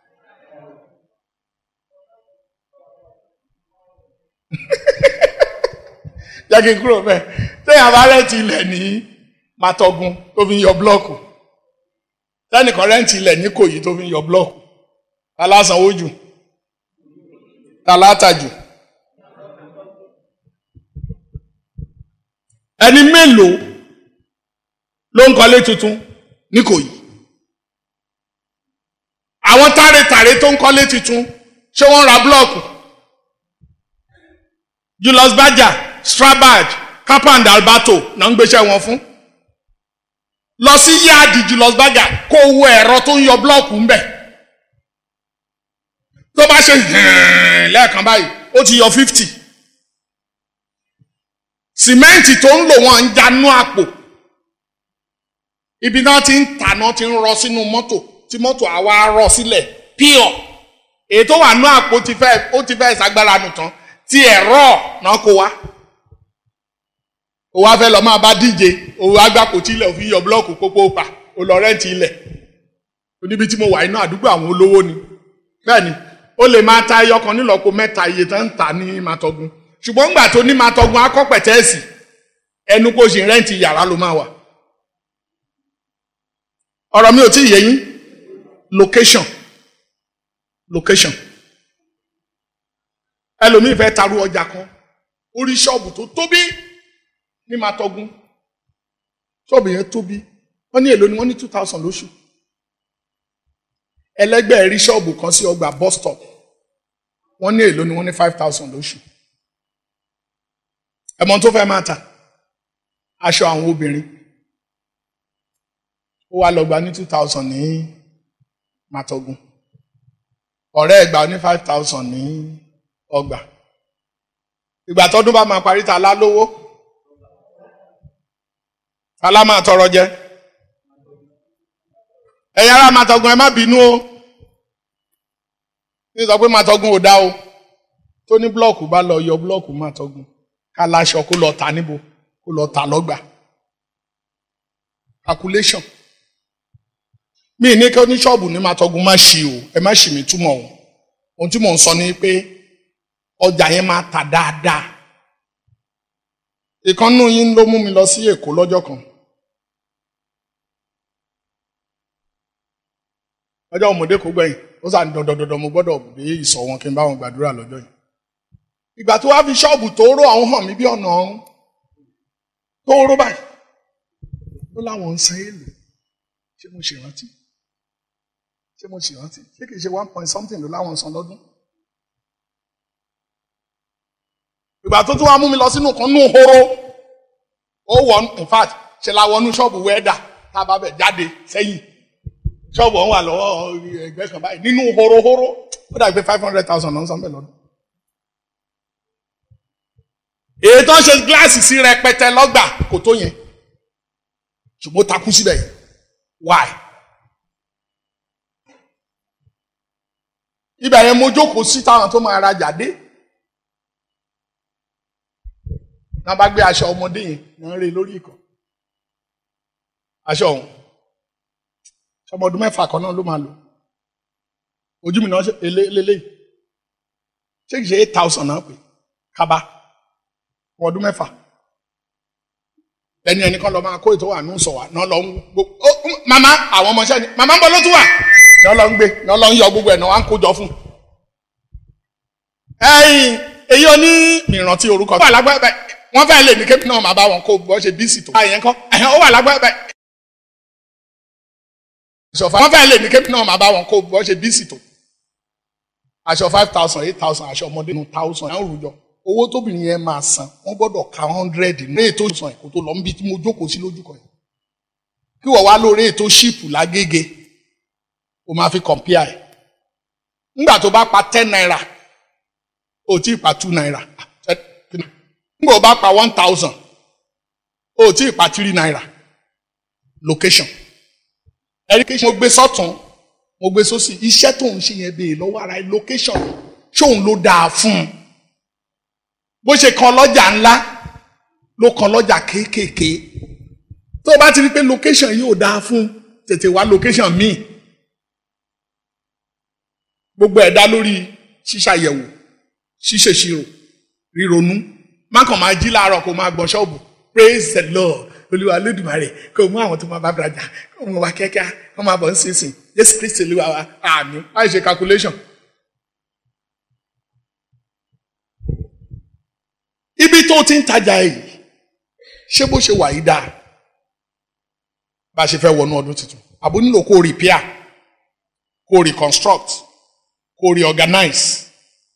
jẹ́ kí n kúrò bẹ́ẹ̀ téèyàn bá rẹ́ǹtì ilẹ̀ ní Màtọ́gun tó fi ń yọ blọ́ọ̀kù tẹ́nìkan rẹ́ǹtì ilẹ̀ ní Kòyí tó fi ń yọ blọ́ọ̀kù ta la sanwó jù ta la tà jù. ẹni mélòó ló ń kọ́lé tuntun ní Ìkòyí àwọn tàrètàrè tó ń kọ́lé tuntun ṣé wọ́n ra blọọkù Julius Berger Strabag Kappa Alberto náà ń gbéṣẹ́ wọn fún lọ sí yáàdì Julius Berger kó wo ẹ̀rọ tó ń yọ blọọkù ńbẹ̀ tó bá ṣe lẹ́ẹ̀kan báyìí ó ti yọ fifty sìmẹ́ǹtì tó ń lò wọ́n ń janú àpò ibi náà ti ń tà náà ti ń rọ sínú mọ́tò tí mọ́tò àwa rọ sílẹ̀ pure èyí tó wà nú àpò ti fẹ́ ó ti fẹ́ ìsagbára nù tán tí ẹ̀rọ náà kó wá ó wá fẹ́ lọ máa bá díje òun agbáko tí ilẹ̀ òfin yọ búlọ́ọ̀kù pópó pa ó lọ rẹ́ǹtì ilẹ̀ oníbi tí mo wà inú àdúgbò àwọn olówó ni bẹ́ẹ̀ ni ó lè máa ta ẹyọ kan nílọ́po mẹ́ta iye tó ń tà ní Màtọ́gun ṣùgbọ́n ńgbà tó ní máa tọgun akọ́pẹ̀tẹ́ẹ̀sì ẹnu kó ṣe rẹ́ǹtì yàrá ló máa wà. ọ̀rọ̀ mi ò tí ì yé yín location location ẹlòmíì fẹ́ taru ọjà kan orí ṣọ́ọ̀bù tó tóbi ní máa tọgun ṣọ́ọ̀bù yẹn tóbi wọ́n ní èlò ni wọ́n ní two thousand lóṣù ẹlẹ́gbẹ́ rí ṣọ́ọ̀bù kan sí ọgbà bus stop wọ́n ní èlò ni wọ́n ní five thousand lóṣù ẹmọ tó fẹ́ máa tà aṣọ àwọn obìnrin ó wá lọ gba ní two thousand ní Màtọ́gun ọ̀rẹ́ ẹ̀ gbà ní five thousand ní ọgbà ìgbà tọdún bá máa parí ta lá lówó ta lá máa tọrọ jẹ ẹ̀yin ará Màtọ́gun ẹ má bínú o ní sọ pé Màtọ́gun ò dá o tó ní blọọkù bá lọ yọ blọọkù Màtọ́gun ká láṣọ kó lọ tà níbo kó lọ tà lọ́gbà calculation mi ní kí oníṣọ́ọ̀bù ní Màtọ́gun má ṣì o ẹ má ṣì mí túmọ̀ o ohun tí mò ń sọ ni pé ọjà yẹn máa tà dáadáa ìkànnù yín ló mú mi lọ sí Èkó lọ́jọ́ kan ọjọ́ ọmọdé kò gbẹ̀yìn ó sàn dandandandan mo gbọ́dọ̀ dé ìsọ̀ wọn kí n bá wọn gbàdúrà lọ́jọ́ yìí ìgbà tó wá fi ṣọ́ọ̀bù tó ró àwọn hàn mí bí ọ̀nà ọ̀hún tó ró báyìí ó láwọn ń san èlò ṣé mo ṣèrántí ṣé mo ṣèrántí ṣé kìí ṣe one point something ló láwọn san lọ́dún. ìgbà tó tún wá mú mi lọ sínú kan nú horo ó wọ in fact ṣe la wọnú ṣọ́ọ̀bù wẹ́ẹ́dà tá a bá bẹ̀ jáde sẹ́yìn ṣọ́ọ̀bù ọ̀hún wà lọ́wọ́ ẹgbẹ́ kan báyìí nínú horohoro ó dàgbé five hundred thousand ló ń san bẹ́ẹ̀ lọ́dún. èyí tó ń ṣe gíláàsì sí rẹpẹtẹ lọ́gbà kò tó yẹn ṣùgbọ́n ó takú síbẹ̀ yẹn why. ibẹ̀ yẹn mo jókòó sí táwọn tó máa rajà dé náà bá gbé aṣọ ọmọdé yẹn náà ń rè lórí ìkọ́ aṣọ ọ̀hún ọmọ ọdún mẹ́fà kan náà ló máa lò ojú mi náà ṣe eléyìí ṣé kìí ṣe eight thousand náà pé kaba ọdún mẹ́fà lẹ́ni ẹnìkan lọ máa kó ètò wà ní sọ̀wà náà lọ ń gbogbo màmá àwọn ọmọọṣẹ́ ni màmá ń bọ̀ ló tún wà náà lọ ń gbé náà lọ ń yọ gbogbo ẹ̀ náà wà ń kójọ fún. ẹ̀yin èyí oní ìrántí orúkọ wà lágbára wọ́n fẹ́ lè ní kébì náà máa bá wọn kó bọ́ ṣe bíìsì tó. àyẹn kọ́ ẹ̀hẹ́n ó wà lágbára ìṣọ̀fà wọ́n fẹ́ lè ní kébì náà máa bá wọn kó bọ́ ṣe bíìsì tó. aṣọ five thousand eight thousand aṣọ ọmọdé nù thousand náà rújọ owó tóbìnrin yẹn máa san wọ́n gbọ́dọ̀ ka hundred ní ètò ìsàn ẹ̀kọ́ tó lọ níbi tí mo jókòó sí lójú kan yìí kí wọ́n wá lórí ètò ṣíìpù lágége o máa fi compare ẹ̀ nígbà tó bá pa ten naira o tí ì pa two naira nígbà tó bá pa one thousand o tí ì pa three naira location ẹ̀rí mo gbé sọ́tún mo gbé sósì iṣẹ́ tó ń ṣe yẹn bèè lọ́wọ́ ara ẹ̀ location ṣóun ló dáa fún un bó ṣe kan lọ́jà ńlá ló kan lọ́jà kéékèèké tó o bá ti rí pé location yóò dáa fún tètè wá location míì gbogbo ẹ̀ dá lórí ṣíṣàyẹ̀wò ṣíṣèṣirò ríronú má kàn máa jí láàárọ̀ kó máa gbọ́n ṣọ́ọ̀bù praise the lord olúwa lódùmarè kó mú àwọn tó máa bá bàjá kó mú wa kẹ́kẹ́ kó máa bọ̀ ń sísìn jésù kristi olúwa wa àmín láì ṣe calculation. ibi tó ti ń tajà yìí ṣé bó ṣe wà yìí dáa bá a ṣe fẹ́ wọnú ọdún tuntun àbò nílò kó repair kó reconstruct kó reorganize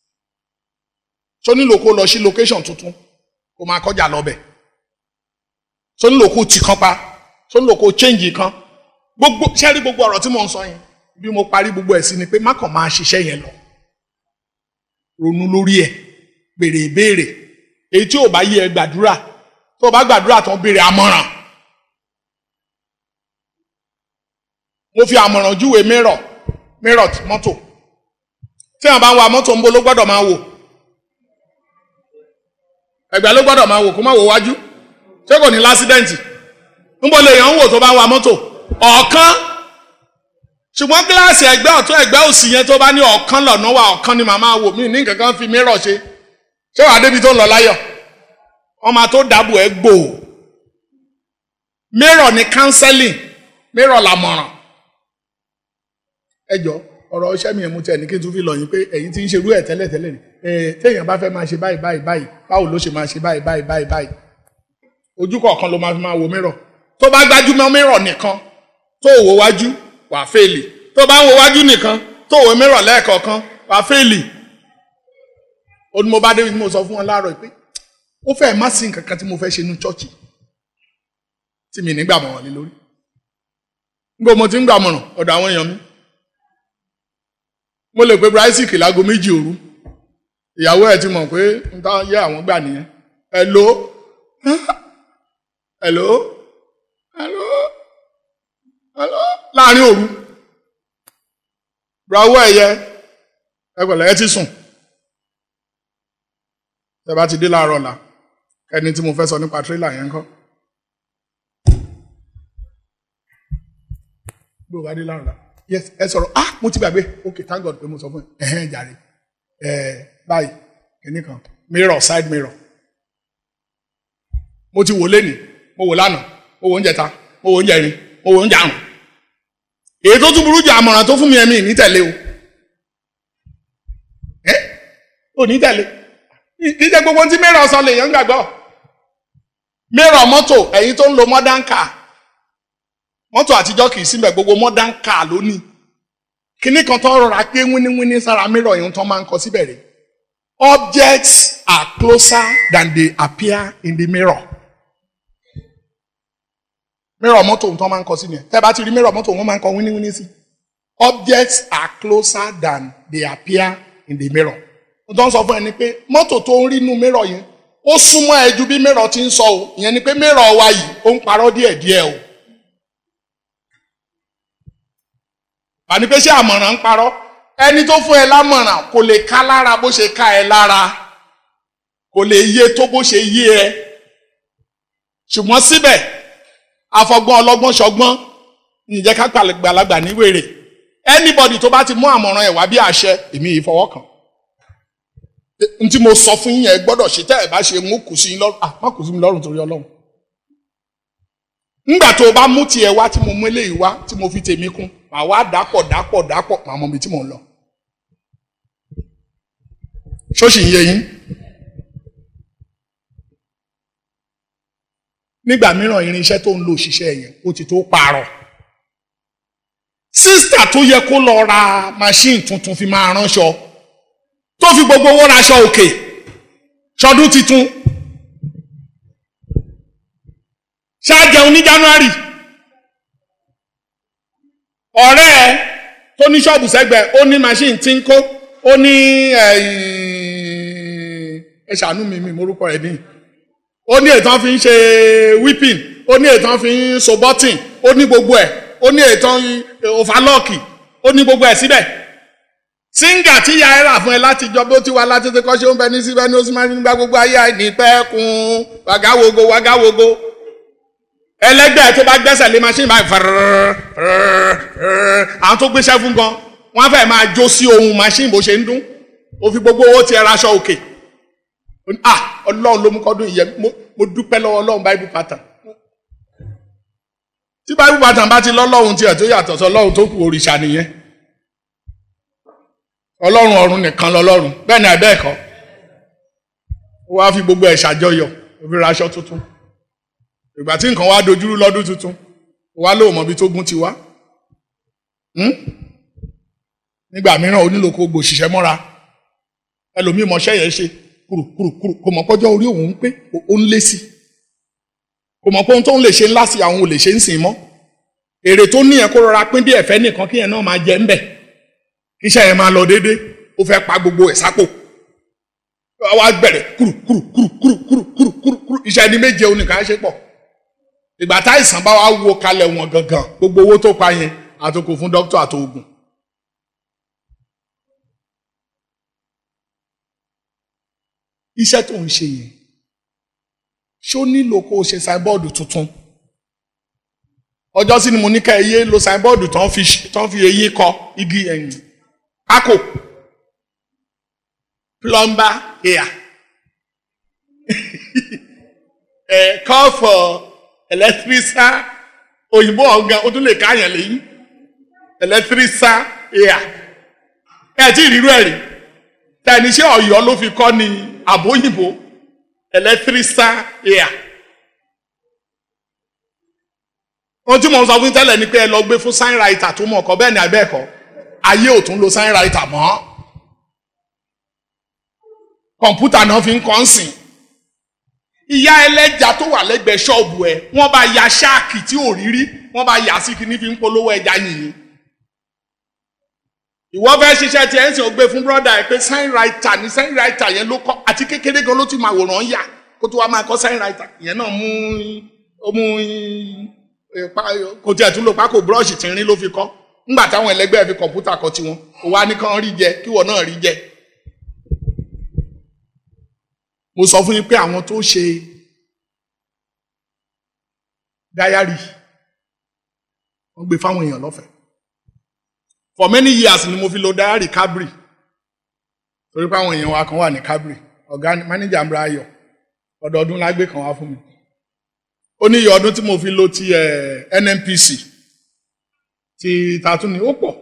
tó nílò kó lọ sí location tuntun kó máa kọjá lọ́bẹ̀ tó nílò kó tì kan pa tó nílò kó change kan gbogbo ṣẹ́rí gbogbo ọ̀rọ̀ tí mò ń sọ yẹn bí mo parí gbogbo ẹ̀ sí ni pé má kàn máa ṣiṣẹ́ yẹn lọ ronú lórí ẹ̀ béèrè ìbéèrè èyí tí ò bá yé ẹ gbàdúrà tó o bá gbàdúrà tán béèrè àmọ̀ràn mo fi àmọ̀ràn júwe mírọ̀ mírọ̀ mọ́tò tí wọn bá ń wa mọ́tò ń bo ló gbọ́dọ̀ máa wò ẹ̀gbẹ́ ló gbọ́dọ̀ máa wò kó má wò wájú ṣé kò ní lásídẹ́ǹtì ń bo lè yàn ń wò tó bá ń wa mọ́tò ọ̀kan ṣùgbọ́n gíláàsì ẹ̀gbẹ́ ọ̀tún ẹ̀gbẹ́ òsì yẹn tó bá ní ọ̀kan lọ́nà wa ọ̀kan ni màmá wò mí ní nǹkan kan fi mírọ̀ ṣe ṣé wàá débi tó ń lọ láyọ̀ wọ́n máa tó dáàbò ẹ̀ gbò mírọ̀ ní counseling mírọ̀ làmọ̀ràn ẹ jọ ọ̀rọ̀ iṣẹ́ mi ẹ̀ mú tẹ̀ ní kí n tún fi lọ yín pé ẹ̀yin ti ń ṣerú ẹ̀ tẹ́lẹ̀ tẹ́lẹ̀ ni ẹ̀ téèyàn bá fẹ́ máa ṣe báyìí báyìí báyìí báwo ló ṣe máa ṣe báyìí báyìí báyìí báyìí ojú kọ̀ọ̀kan ló máa fi máa wo mírọ̀ tó bá gbájúmọ́ mírọ̀ nìkan tó wò wájú wà fèèlì tó bá ń wo wájú nìkan tó wò mírọ̀ lẹ́ẹ̀kọ̀ọ̀kan wà fèèlì ó ní mo bá dé mo sọ fún wọn láàárọ̀ pé ó fẹ́ má sí nǹkan kan tí mo fẹ́ ṣe nínú chọ́ọ̀chì tí mi nígbà mọ̀ràn lé lórí nígbà mo ti ń gbà mọ̀ràn ọ̀dọ̀ àwọn èèyàn mi mo lè pe brysic láago méjì òru ìyàwó ẹ̀ ti mọ̀ pé n tá yẹ àwọn gbà nìyẹn hello hello hello hello láàrin òru bravo ẹ̀yẹ ẹgbẹ̀lẹ̀ ẹ ti sùn tẹ bá ti dé láàárọ̀ ọ̀la ẹni tí mo fẹ́ sọ nípa tírélà yẹn ń kọ́ bí o bá dé láàárọ̀ ọ̀la yes ẹ sọ̀rọ̀ ah mo ti gbàgbé ok thank God pé mo sọ fún ẹ ẹ̀hẹ́n jàre ẹ̀ báyìí kìíní kan mirror side mirror mo ti wò lénìí mo wò lánàá mo wò oúnjẹ ta mo wò oúnjẹ rin mo wò oúnjẹ àrùn èyí tó tún burú jù àmọ̀ràn tó fún mi ẹ̀mí ní tẹ̀lé o ẹ́ ò ní tẹ̀lé kì í ṣe gbogbo tí mirror sọ lè yàn gbàgbọ́ mirror mọ́tò ẹ̀yin tó ń lo modern car mọ́tò àtijọ́ kì í síbẹ̀ gbogbo modern car lónìí kíní kan tó rọra pé wíníwíní sára mirror yìí tó máa ń kọ síbẹ̀ rẹ̀ objects are closer than they appear in the mirror mirror mọ́tò tó máa ń kọ sí nìyẹn tẹ́ bá ti rí mirror mọ́tò wọ́n máa ń kọ wíníwíní sí objects are closer than they appear in the mirror mo tó ń sọ fún ẹ ni pé mọ́tò tó ń rí inú mirror yẹn ó súnmọ́ ẹ ju bí mirror ti ń sọ o ìyẹn ni pé mirror wa yìí ó ń parọ́ díẹ̀díẹ̀ o. àní pé ṣé àmọ̀ràn ń parọ́ ẹni tó fún ẹ lámọ̀ràn kò lè ká lára bó ṣe ká ẹ lára kò lè yé tó bó ṣe yé ẹ ṣùgbọ́n síbẹ̀ afọgbọ́n ọlọ́gbọ́n ṣọgbọ́n ǹjẹ́ ká gbàlagbà ní wèrè anybody tó bá ti mú àmọ̀ràn ẹ̀ wá bí àṣẹ èmi yìí fọwọ́ kàn n tí mo sọ fún yín ẹ gbọ́dọ̀ ṣe tẹ́ ẹ bá ṣe mú kù sí yín lọ́rùn ah má kù sí mi lọ́rùn torí ọlọ́run nígbà tó o bá mú tiẹ̀ wá tí mo mú eléyìí wá tí mo fi tèmi kún màá wá dàpọ̀ dàpọ̀ dàpọ̀ màá mọ ibi tí mò ń lọ ṣóṣì ń yé yín nígbà mìíràn irinṣẹ́ tó ń lo òṣìṣẹ́ yẹn ó ti tó pààrọ̀ sísítà tó yẹ kó lọ ra machine tuntun fi máa ránṣọ tó fi gbogbo owó raṣọ òkè ṣọdún titun ṣáàjẹun ní January ọ̀rẹ́ ẹ tó ní ṣọ́ọ̀bù sẹ́gbẹ̀ẹ́ ó ní machine tí ń kó ó ní ẹ ṣàánú mi mi morúkọ ẹ̀ ní ó ní ètò fi ń ṣe whipping ó ní ètò fi ń so button ó ní gbogbo ẹ̀ ó ní ètò òfàlọ́ọ̀kì ó ní gbogbo ẹ̀ síbẹ̀ síngà tí ya ẹ rà fún ẹ láti jọ bó ti wá láti ti kọ́ ṣé ó ń bẹ ní síbẹ̀ ní ó sì máa ń gba gbogbo ayé àìní pẹ́ kun wàgáwogo wàgáwogo ẹlẹgbẹ́ tó bá gbẹ́sẹ̀ lé machine báyìí fẹ́rẹ́rẹ́ fẹ́rẹ́rẹ́ àwọn tó gbéṣẹ́ fún gan wọ́n fẹ́ẹ́ máa jó sí ohun machine bó ṣe ń dún ó fi gbogbo owó tiẹ̀ raṣọ òkè ah ọlọ́run ló mú kọ́dún ìyẹn mo dúpẹ́ lọ́wọ́ ọlọ́run bible pattern tí bible pattern bá ti lọ́lọ́run tiẹ̀ tó yàtọ̀ sọ ọlọ́run tó kù òrìṣà nìyẹn ọlọ́run ọ̀run nìkan lọ́lọ́run bẹ́ẹ̀ ni àbẹ́ẹ̀kọ́ ó wá fi gbogbo ẹ̀ ṣàjọyọ̀ ó fi raṣọ tuntun ìgbà tí nǹkan wá dojúrú lọ́dún tuntun wá lóò mọ̀ bí tó gún ti wá nígbà mìíràn onílòkó gbòṣìṣẹ́ mọ́ra ẹlòmíì mọṣẹ́ yẹn ṣe kùrùkùrùkùrù kò mọ̀ pọ́jọ́ orí òun ń pé ó ń lé sí kò mọ̀ pé ohun tó ń lè ṣe ńlá sí àwọn ò lè ṣe ń sìn mọ́ èrè tó ní yẹn kó rọra pín bí ẹ̀fẹ́ nìkan kí yẹn náà máa jẹ ńbẹ̀ kíṣẹ́ yẹn máa lọ déédéé ó fẹ́ pa gbogbo ẹ̀ sápò wá gbẹ̀rẹ̀ kùrùkùrùkùrùkùrùkùrù iṣẹ́ ẹni méje oníkan ṣe pọ̀ ìgbà táìsàn bá wá wo kalẹ̀ wọn gangan gbogbo owó tó pa yẹn àtòkò fún dókítà àtòògùn. iṣẹ́ tó ń ṣe yẹn ṣó nílò kó o ṣe sáìbọ́ọ̀dù tuntun ọjọ́ sí ni mo ní ká ẹyẹ lo sáìbọ́ọ̀dù tán fi tán fi eyín kọ igi ẹ̀yìn pákó plumber here ẹ̀ call for electrician òyìnbó ọ̀gá o tún lè káyàn lẹ́yìn electrician here ẹ̀ tí ìrírú ẹ̀ rí tẹni ṣé Ọ̀yọ́ ló fi kọ́ ni àbóyìnbó electrician here ohun tí mo ń sọ fún tẹ́lẹ̀ ni pé ẹ lọ gbé fún sign writer tó mọ̀ ọkọ bẹ́ẹ̀ ni abẹ́ẹ̀kọ́ ayé ò tún lo sign writer mọ́ kọ̀ǹpútà náà fi ń kọ́ ń sìn ìyá ẹlẹ́ja tó wà lẹ́gbẹ̀ẹ́ ṣọ́ọ̀bù ẹ̀ wọ́n bá ya ṣáàkì tí ò rí rí wọ́n bá yà sí kíní fi ń polówó ẹja yìnyín ìwọ fẹ́ ṣiṣẹ́ tí ẹ̀ ń sìn ó gbé fún brọ́dà ẹ̀ pé sign writer ni sign writer yẹn ló kọ́ àti kékeré gan ló ti máa wòrán yà kó tó wá máa kọ́ sign writer ìyẹn náà mú ó mú kò tiẹ̀ tún lò pákó búrọ́ọ̀ṣì tí ń rí ló fi kọ́ ńgbà táwọn ẹlẹgbẹ́ fi kọ̀ǹpútà kọ tiwọn ó wá ní kán rí jẹ kíwọ náà rí jẹ. mo sọ fún yín pé àwọn tó ṣe dáyárì wọ́n gbé fáwọn èèyàn lọ́fẹ̀ẹ́ for many years ni mo fi lo dáyárì Cadbury torí pé àwọn èèyàn wa kan wà ní Cadbury ọ̀gá mánéjà ń bra ayọ̀ ọdọọdún lágbé kan wá fún mi ó ní iye ọdún tí mo fi lo ti NNPC ti tatún ni ó pọ̀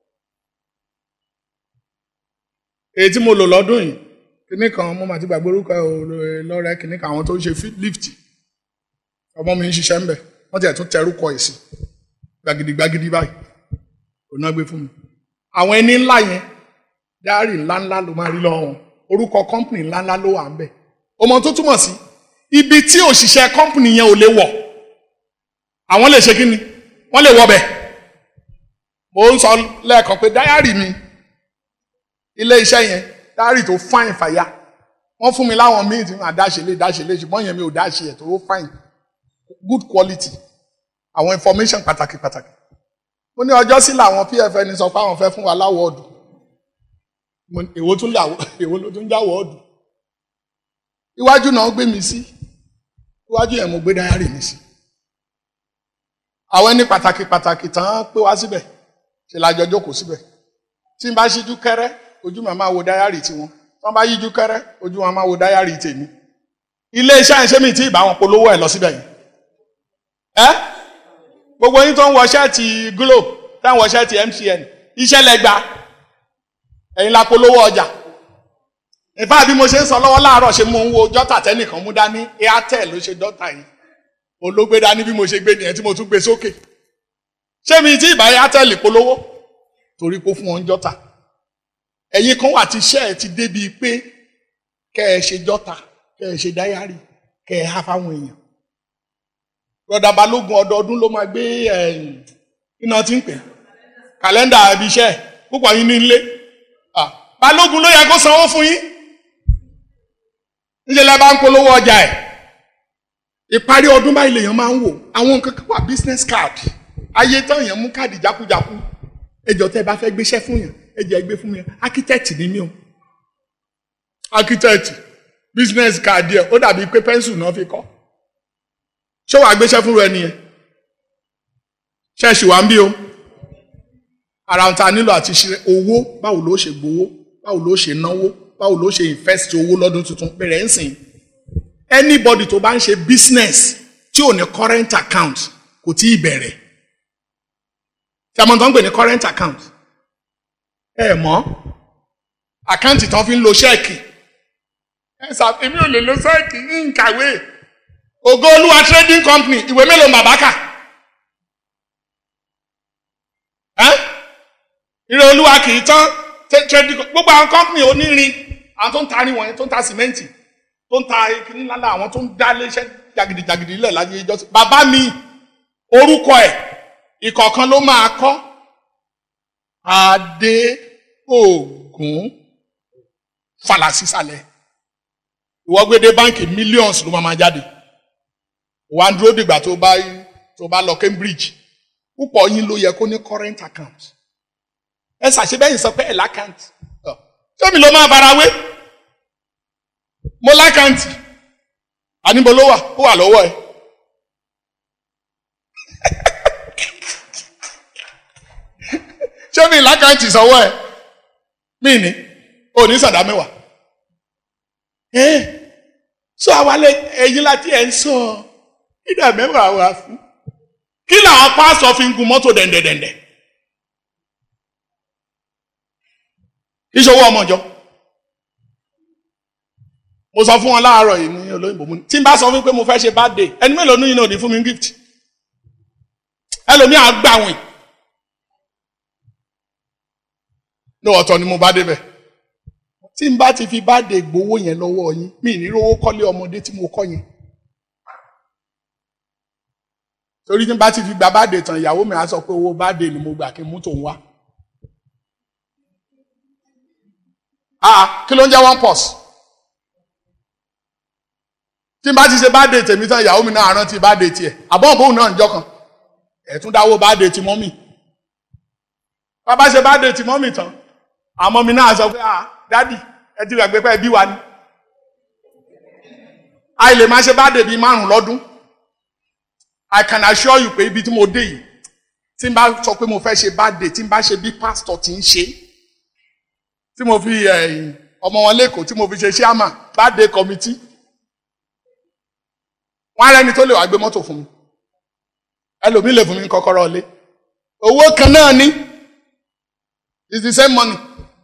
èyí tí mo lò lọ́dún yìí kíní kan mo mà ti gbàgbé orúkọ lọ́rẹ́ kíní kan àwọn tó ń ṣe lift ọmọ mi ń ṣiṣẹ́ ńbẹ̀ wọ́n ti ẹ̀ tún tẹrúkọ ẹ̀ sí gbagidi gbagidi báyìí kò náà gbé fún mi àwọn ẹni ńlá yẹn dáárì ńláńlá ló máa rí lọ́wọ́ wọn orúkọ kọ́ńpìnì ńláńlá ló wà ńbẹ̀ ọmọ tó túmọ̀ sí ibi tí òṣìṣẹ́ kọ́ńpìnì yẹn ò lè wọ̀ àwọn lè ṣe kí ni wọ́n lè wọ̀ bẹ̀ mo ń sọ lẹ́ẹ̀kan pé dáyárì mi ilé iṣẹ́ yẹn dáyárì tó fáìn fàyà wọ́n fún mi láwọn míì tí wọ́n dáṣe lé dáṣe lé ṣùgbọ́n yẹn mi ò dáṣe ẹ̀ tó fáìn good quality àwọn information pàtàkì pàtàkì mo ní ọjọ́ sí làwọn pfn sọ pé àwọn fẹ́ fún wa láwọ́ọ̀dù èwo tún làwọ́ èwo ló tún jáwọ́ọ̀dù iwájú náà gbé mi sí iwájú yẹn mo gbé dáyárì mi sí àwọn ẹni pàtàkì pàtàkì tán pé wá síbẹ̀ ṣe lájọ jókòó síbẹ̀ tí n bá ṣíjú kẹ́rẹ́ ojú mi máa wo dáyàrí tiwọn tí wọ́n bá yíjú kẹ́rẹ́ ojú wọn máa wo dáyàrí tèmi ilé iṣẹ́ àìṣe mi tí ìbá wọn polówó ẹ̀ lọ síbẹ̀ yìí ẹ́ gbogbo yín tó ń wọ ṣẹ́ẹ̀tì Glo tá ń wọ ṣẹ́ẹ̀tì MTN iṣẹ́ lẹ́gba ẹ̀yin la polówó ọjà ìfá bí mo ṣe ń sọ lọ́wọ́ láàárọ̀ ṣe mú un wo jọ́tà tẹ́nìkan mú dání Airtel ló ṣe dọ́tà yìí olóògbé dání bí mo ṣe gbé nìyẹn tí mo tún gbé sókè ṣé mi tí ìbá Airtel polówó torí kó fún wọn jọ́tà ẹ̀yin kan wà tí iṣẹ́ ẹ̀ ti débi pé kẹ́ ẹ ṣe jọ́tà kẹ́ ẹ ṣe dáyárì kẹ́ ẹ há fáwọn èèyàn rọ̀dà balógun ọdọọdún ló máa gbé iná tí ń pè kàlẹ́ndà ibi iṣẹ́ púpọ̀ yín ní ilé balógun ló yẹ kó sanwó fún yín níṣẹ́ lẹ́ bá ń polówó ọjà ẹ̀ ìparí ọdún báyìí lèèyàn máa ń wò àwọn nǹkan kan wà business card ayé tán èèyàn mú káàdì jákujáku ẹjọ tẹ́ bá fẹ́ gbéṣẹ́ fún yàn ẹjẹ gbé fún mi architect ni mí o architect business card yẹ ó dàbí pé pencil náà fi kọ́ ṣé wàá gbéṣẹ́ fún rẹ nìyẹn ṣẹ́ẹ̀ṣì wà ń bí o ara ta nílò àti ṣe owó báwo ló ṣe gbowó báwo ló ṣe náwó báwo ló ṣe invest owó lọ́dún tuntun bẹ̀rẹ̀ ń sìn anybody tó bá ń ṣe business tí ò ní current account kò tí ì bẹ̀rẹ̀ tí a mọ̀ tó ń pè ní current account ẹ mọ̀ àkáǹtì tán fi ń lo ṣẹ́ẹ̀kì ẹ sà èmi ò lè lo ṣẹ́ẹ̀kì ní nkàwé ògo olúwa trading company ìwé mélòó bàbá kà ìrè olúwa kì í tán trading gbogbo àwọn company onírin àwọn tó ń ta arin wọ̀nyẹn tó ń ta sìmẹ́ǹtì tó ń ta kìnní ńlá àwọn tó ń dá iléeṣẹ́ jàgìdìjàgìdì lẹ̀ láyé ìjọsìn bàbá mi orúkọ ẹ̀ ìkọ̀ọ̀kan ló máa kọ́ adé ògún falasísàlẹ̀ ìwọ́gbédé báńkì millions ló máa jáde wà ń dúró dìgbà tó bá tó bá lọ Cambridge púpọ̀ yín ló yẹ kó ní current account ẹ ṣàṣebẹ́yìn sọ pé ẹ̀ lákàntì tómi ló máa fara wé mo lákàntì àníbo ló wà ó wà lọ́wọ́ ẹ̀. ṣé mi lákàntì sọ́wọ́ ẹ̀ mí ni ò ní sàdá mẹ́wàá. sọ àwálẹ̀ ẹ̀yin láti ẹ̀ ń sọ ìdá mẹ́wàá wà fún. kí làwọn pásọ fi ń gun mọ́tò dẹ̀ndẹ̀dẹ̀ndẹ̀. ìṣòwò ọmọjọ. mo sọ fún wọn láàárọ̀ yìí ní olóyìnbó mu tí n bá sọ fún pé mo fẹ́ ṣe birthday ẹni mélòó ní yìí náà ní fún mi gift ẹlòmíà gbàwìn ní ọ̀tọ̀ ni mo bá débẹ̀ tí n bá ti fi birthday gbowó yẹn lọ́wọ́ yín mi ní rówó kọ́lé ọmọdé tí mo kọ́ yẹn torí tí n bá ti fi gba birthday tán ìyàwó mi á sọ pé owó birthday ni mo gbà kí n mú tòun wá ah kí ló ń jẹ́ one pause tí n bá ti ṣe birthday tèmi tán ìyàwó mi náà rántí birthday tiẹ̀ àbọ̀n bóun náà ń jọ kan ẹ̀ tún dáwó birthday ti mọ́mì bàbá ṣe birthday ti mọ́mì tán àmọ́ mi náà sọ pé ah dádì ẹ ti gbàgbé pé ẹbí wa ni a lè máa ṣe birthday bíi márùn lọ́dún I can assure you pé ibi tí mo dé yìí tí n bá sọ pé mo fẹ́ ṣe birthday tí n bá ṣe bí pastor ti ń ṣe tí mo fi ọmọ wọn lẹ́kọ̀ọ́ tí mo fi ṣe chairman birthday committee wọn á rẹni tó lè wá gbé mọ́tò fún mi ẹlòmíì lè fún mi kọ́kọ́rọ́ ilé owó kan náà ní it's the same money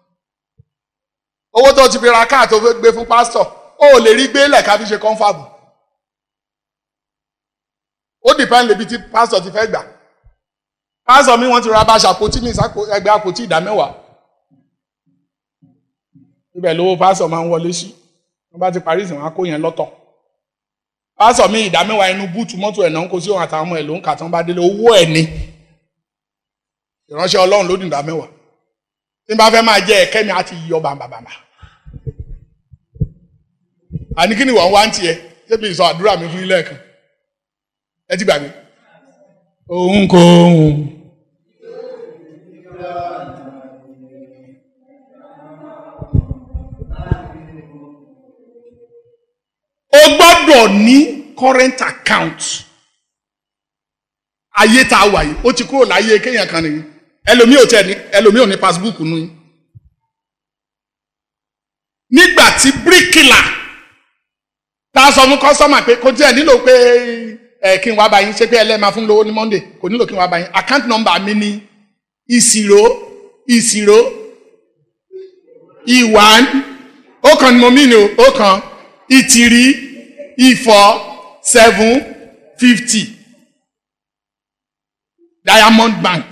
owó tó ti fi ra káà tó fẹ́ gbé fún pásítọ̀ ó ò lè rí gbé lẹ̀ ká fi ṣe kọ́ńfàbù ó dìpẹ́ǹd lébi tí pásítọ̀ ti fẹ́ gbà pásítọ̀ mi wọ́n ti ra báṣà àpótí mi ẹgbẹ́ àpótí ìdá mẹ́wàá ibẹ̀ lówó pásítọ̀ máa ń wọlé sí wọ́n bá ti parí ìsìn wọn á kó yẹn lọ́tọ̀ pásítọ̀ mi ìdá mẹ́wàá inú búùtù mọ́tò ẹ̀ náà ń kó sí òun àtàwọn ọmọ ẹ̀ ló ń kà tán bá délé owó ẹ̀ ni ìránṣẹ́ ọlọ́run ló ní ìdá mẹ́wàá tí n bá fẹ́ máa jẹ ẹ̀kẹ́ mi á ti yọ bàbàbàbà àní kí ni wọ́n wá ń tiẹ̀ débi ìsọ àdúrà mi fún ilé ẹ̀kan ẹ ti gbàgbé òun kò òun. o gbọ́dọ̀ ní current account ayé tá a wà yìí ó ti kúrò láyé kéèyàn kan nìyí ẹlòmíì ò tiẹ̀ ní ẹlòmíì ò ní passbook nu yín nígbà tí bíríkìlà tá a sọ fún kọ́sọ́mà pé kò tiẹ̀ nílò pé ẹ kí n wá bá yín ṣé pé ẹlẹ́ẹ̀ fún lówó ní monday kò nílò kí n wá bá yín account number mi ní ìṣirò ìṣirò ìwàn ó kàn ní mo mí ni o ó kàn ìtìrí ìfọ̀ seven fifty diamond bank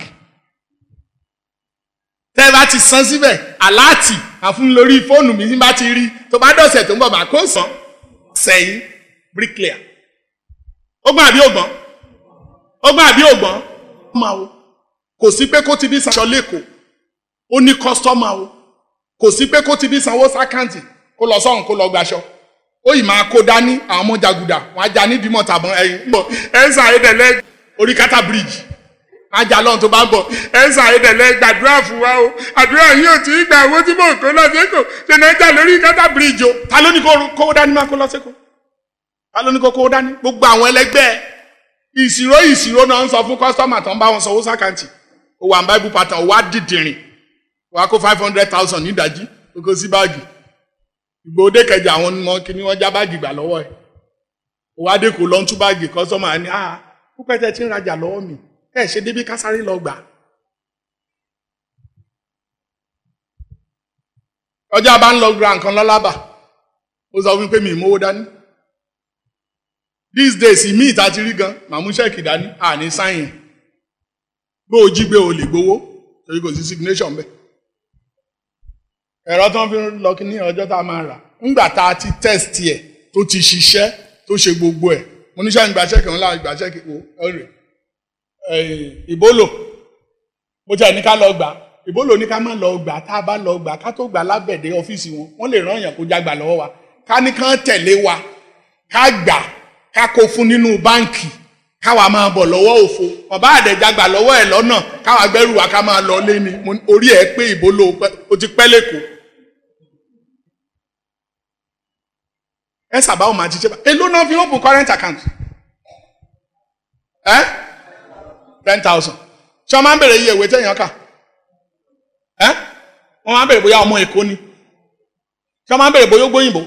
tẹ́ ẹ bá ti san síbẹ̀ aláàtì àfún lórí fóònù mi bá ti rí tó bá dọ̀sẹ̀ tó ń bọ̀ bá kó san sẹ́yìn bricklayer ó gbọ́n àbí ògbọ́n ó gbọ́n àbí ògbọ́n máa wo kò sí pé kó ti bí sanṣọ lẹ́kọ̀ọ́ ó ní kọ́sítọ́mà o kò sí pé kó ti bí sanwó sákàǹtì kó lọ sọ́run kó lọ gbaṣọ ó yìí máa kó dání àwọn ọmọ jàgùdà wọn ajá nídìí mọ̀ tàbọn ẹ̀yìn bọ̀ ẹ̀sà ayédèlẹ́ orí kátà bíríìjì ajá lọ́run tó bá ń bọ̀ ẹ̀sà ayédèlẹ́ gbàdúrà fún wa o àdúrà yìí ò tí ì gbà owó tí mò ń kó lọ sẹ́kọ̀ọ́ ṣe náà jà lórí kátà bíríìjì o ta ló ní kó kó dání máa kó lọ sẹ́kọ̀ọ́ ta ló ní kó kó dání gbogbo àwọn ẹlẹgbẹ́ ìṣirò ìṣirò náà ń sọ fún kọ́sítọ́mà tó ń bá wọn sanwó sákàǹtì ó wà ń báíbù pàtàn ó wá dìdìrìn wàá kó five hundred thousand nídàjí ó kó sí báàgì ìgbòde kẹjà àwọn ọmọ kìíní wọn já báàgì gbà lọ́wọ́ ẹ̀ ó wá dé kó lọ ń tú báàgì kọ́sọ́mà ní à púpẹ́ tẹ́ ti ń rajà lọ́wọ́ mi ẹ̀ ṣe débi kásáré lọ gbà. ọjà bá ń lọ gba nǹkan lọ́lábà ó sọ fún mi pé mi ìmówó dání these days ìmí ìta ti rí gan màmú ṣẹ́ẹ̀kì dání àní sáyìn bó o jí gbé o lè gbowó torí kò sí signation bẹ́ẹ̀ ẹ̀rọ tó ń fi lọ kí ní ọjọ́ tá a máa rà ńgbà tá a ti test ẹ̀ tó ti ṣiṣẹ́ tó ṣe gbogbo ẹ̀ mo ní sẹ́yìn gbàṣẹ́ kìí ńlá gbàṣẹ́ kìí wò ọ̀rẹ́ ìbólò mo tẹ̀ ní ká lọ gbà ìbólò ní ká má lọ gbà tá a bá lọ gbà ká tó gbà lábẹ̀dẹ̀ ọ́fíìsì wọn wọ́n lè rán èèyàn kó jágbà lọ́wọ́ wa ká ní kán tẹ̀lé wa ká gbà ká kó fún nínú báǹkì káwa máa bọ̀ lọ́wọ́ òfo ọba àdẹ̀jágbà lọ́wọ́ ẹ̀ lọ́nà káwa gbẹ́rù wa ká máa lọ lé ni orí ẹ̀ pé ìbólò o ti pẹ́ lẹ́kọ̀ọ́ ẹ sábà ó máa ti ṣe bá èló náà fi open current account ẹ ten thousand ṣé wọn máa ń bèrè iye ìwé téèyàn kà ẹ wọn máa ń bèrè bóyá ọmọ èkó ni ṣé wọn máa ń bèrè bóyá ó gbóyìnbó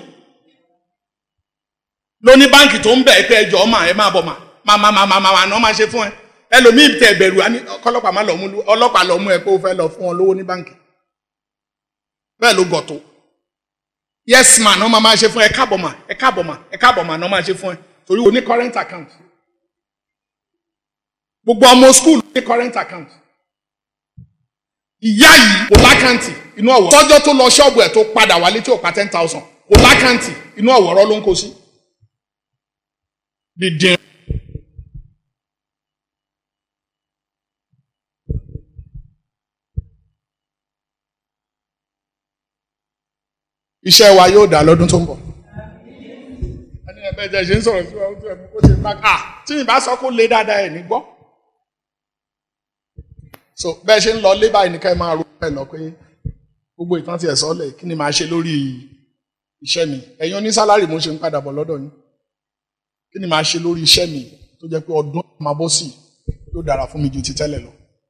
lóní báǹkì tó ń bẹ̀ pé ẹjọ́ ọmọ ẹ máa bọ̀ mà máa máa máa máa máa máa máa ṣe fún ẹ ẹlòmíì tẹ bẹ̀rù ọlọ́pàá máa lọ mú ọlọ́pàá lọ mú ẹ pé ó fẹ́ lọ fún ọ lówó ní báǹkì bẹ́ẹ̀ ló gọ̀ tó yes ma ní wọ́n máa ṣe fún ẹ káàbọ̀ mà ẹ káàbọ̀ mà ẹ káàbọ̀ mà ní wọ́n máa ṣe fún ẹ torí o ní current account gbogbo ọmọ school ní current account ìyá yìí kò lákàntì inú ọ̀wọ́ tọ́jọ́ tó lọ ṣọ́ọ̀bù ẹ̀ tó padà wálé tí ò pa ten thousand kò lákàntì inú ọ̀wọ́rọ́ ló ń kó sí dídín. iṣẹ́ wa yóò dá lọ́dún tó ń bọ̀. ẹni ẹ̀bẹ̀ jẹ́ ṣe ń sọ̀rọ̀ sí ọdún ẹ̀mú kó ṣe máa à tí mi bá sọ kó lé dáadáa ẹ̀ ní gbọ́. so bẹ́ẹ̀ ṣe ń lọ lé báyìí nìkan ẹ máa ro ẹ lọ pé gbogbo ìtàn tiẹ̀ sọ́lẹ̀ kí ni màá ṣe lórí iṣẹ́ mi ẹ̀yin oní sálárì mo ṣe ń padà bọ̀ lọ́dọ̀ yín kí ni màá ṣe lórí iṣẹ́ mi tó jẹ́ pé ọdún máa bọ́ sí yóò dára fún mi ju ti tẹ́lẹ̀ lọ.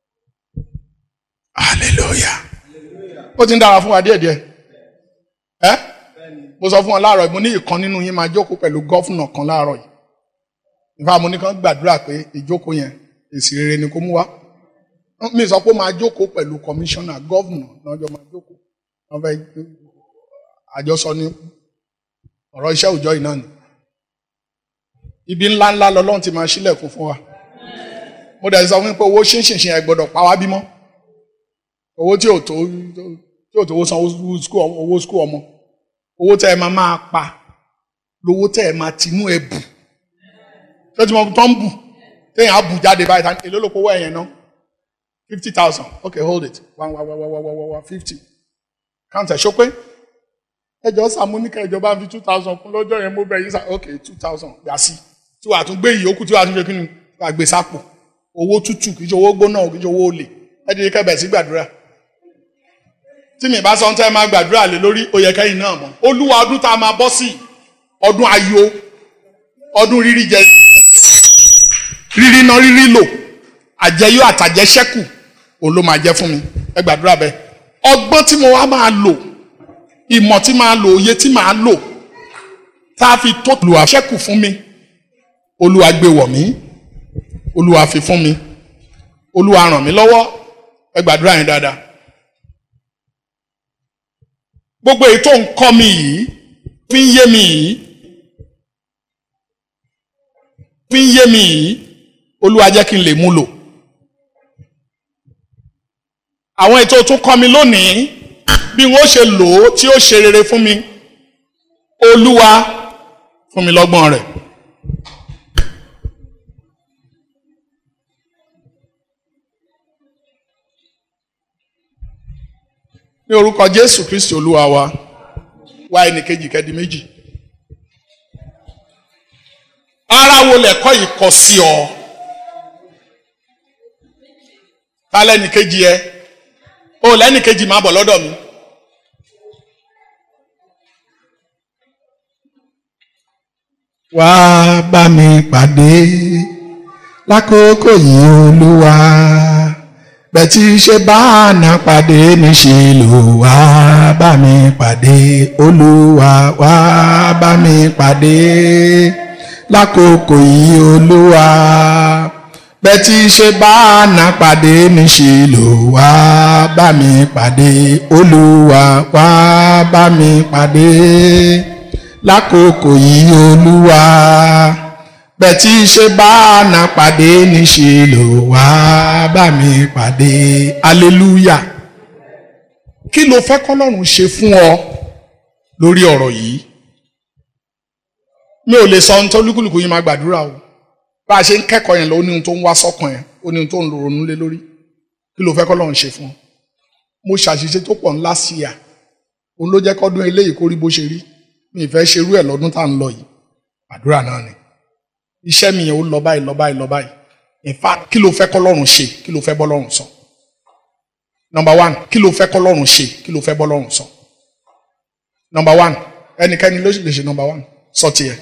hallelujah ó ti ń dára fún wa díẹ̀díẹ̀ ẹ mo sọ fún ọ láàárọ̀ mo ní ìkan nínú yín máa jókòó pẹ̀lú gọ́fúnà kan láàárọ̀ yìí nípa mo ní kàn gbàdúrà pé ìjókòó yẹn èsì rere ni kó mú wá mi sọ pé ó máa jókòó pẹ̀lú kọmíṣánná gọ́fúnà lọ́jọ́ máa jókòó wọ́n fẹ́ àjọsọ ní ọ̀rọ̀ iṣẹ́ òòjọ́ yìí náà ni ibi ńlá ńlá lọ́lọ́run ti máa ṣílẹ̀kùn fún wa mo dẹ̀ sọ fún pé owó ṣínṣìnṣìn ẹ̀ gbọ́dọ̀ pa wá bímọ owó tí ò tó tí ò tó owó san owó skul ọmọ owó tẹ́ ẹ máa máa pa lówó tẹ́ ẹ máa tinú ẹ bù tó ti mọ tó ń bù téèyàn á bù jáde báyìí tán èló ló kówó ẹ̀yẹn náà fifty thousand okay hold it one one one one one one fifty count ẹ̀ ṣó pé ẹjọ́ sàmúníkà ìjọba fi two thousand kún lọ́jọ́ yẹn mo bẹ̀ yín sà okay two thousand gbà sí tí wàá tún gbé ìyókù tí wàá tún ṣe kí ni wàá gbé sápò owó tútù kì í ṣe owó gbóná kì í ṣe owó olè ẹ dìde kẹbẹ̀ sí gbàdúrà tí mi bá sọ ń tẹ́ máa gbàdúrà lé lórí ó yẹ kẹ́yìn náà mọ̀ olúwa ọdún tá a máa bọ́ sí ọdún ayọ̀ ọdún rírí jẹ rírí ná rírí lò àjẹyó àtàjẹsẹ́kù òun ló máa jẹ́ fún mi ẹ gbàdúrà bẹ́ẹ̀ ọgbọ́n tí mo wá máa lò ìmọ̀ tí máa lò òye tí máa lò tá a fi tó lù àṣẹ́kù fún mi olúwa gbé wọ̀ mí olúwa fi fún mi olúwa ràn mí lọ́wọ́ ẹ gbàdúrà yẹn dáadáa gbogbo èyí tó ń kọ́ mi yìí fi ń yé mi yìí fi ń yé mi yìí olúwa jẹ́ kí n lè mú lò àwọn ètò tó kọ́ mi lónìí bí wọ́n ṣe lò ó tí ó ṣe rere fún mi olúwa fún mi lọ́gbọ́n rẹ̀. ní orúkọ jésù kristi olúwa wa wá ẹnìkejì kẹ́di méjì ara wo lẹ̀kọ́ yìí kọ sí ọ ta lẹ́nìkejì ẹ o lẹ́nìkejì máa bọ̀ lọ́dọ̀ mi. wá bá mi pàdé lákòókò yìí olúwa bẹ́tí ṣe bá àná pàdé níṣe lò wá bá mi pàdé olúwa wá bá mi pàdé lákòókò yìí olúwa bẹ́tí ṣe bá àná pàdé níṣe lò wá bá mi pàdé olúwa wá bá mi pàdé lákòókò yìí olúwa bẹ́tí ṣe bá àná pàdé níṣe lò wá bá mi pàdé aleluya kí ló fẹ́ kọ́lọ́run ṣe fún ọ lórí ọ̀rọ̀ yìí mi ò lè sọ ohun tó lúkúlùkù yín máa gbàdúrà o bá a ṣe ń kẹ́kọ̀ọ́ yẹn lọ ó ní ohun tó ń wá sọ́kàn yẹn ó ní ohun tó ń ronú lé lórí kí ló fẹ́ kọ́lọ́run ṣe fún ọ mo ṣàṣìṣe tó pọ̀ ńlá sí à òun ló jẹ́ kọ́dún eléyìí kó rí bó ṣe rí mi ì fẹ́ ṣerú ẹ̀ lọ́dún tá à ń lọ yìí àdúrà náà ni iṣẹ́ mi yẹn ó lọ báyìí lọ báyìí lọ báyìí in fact kí ló fẹ́ kọ́lọ́run ṣe kí ló fẹ́ bọ́lọ́run sọ number one kí ló fẹ́ kọ́lọ́run ṣe kí ló fẹ́ bọ́lọ́run sọ number one ẹnikẹ́ni ló lè ṣe number one sọ tiẹ̀.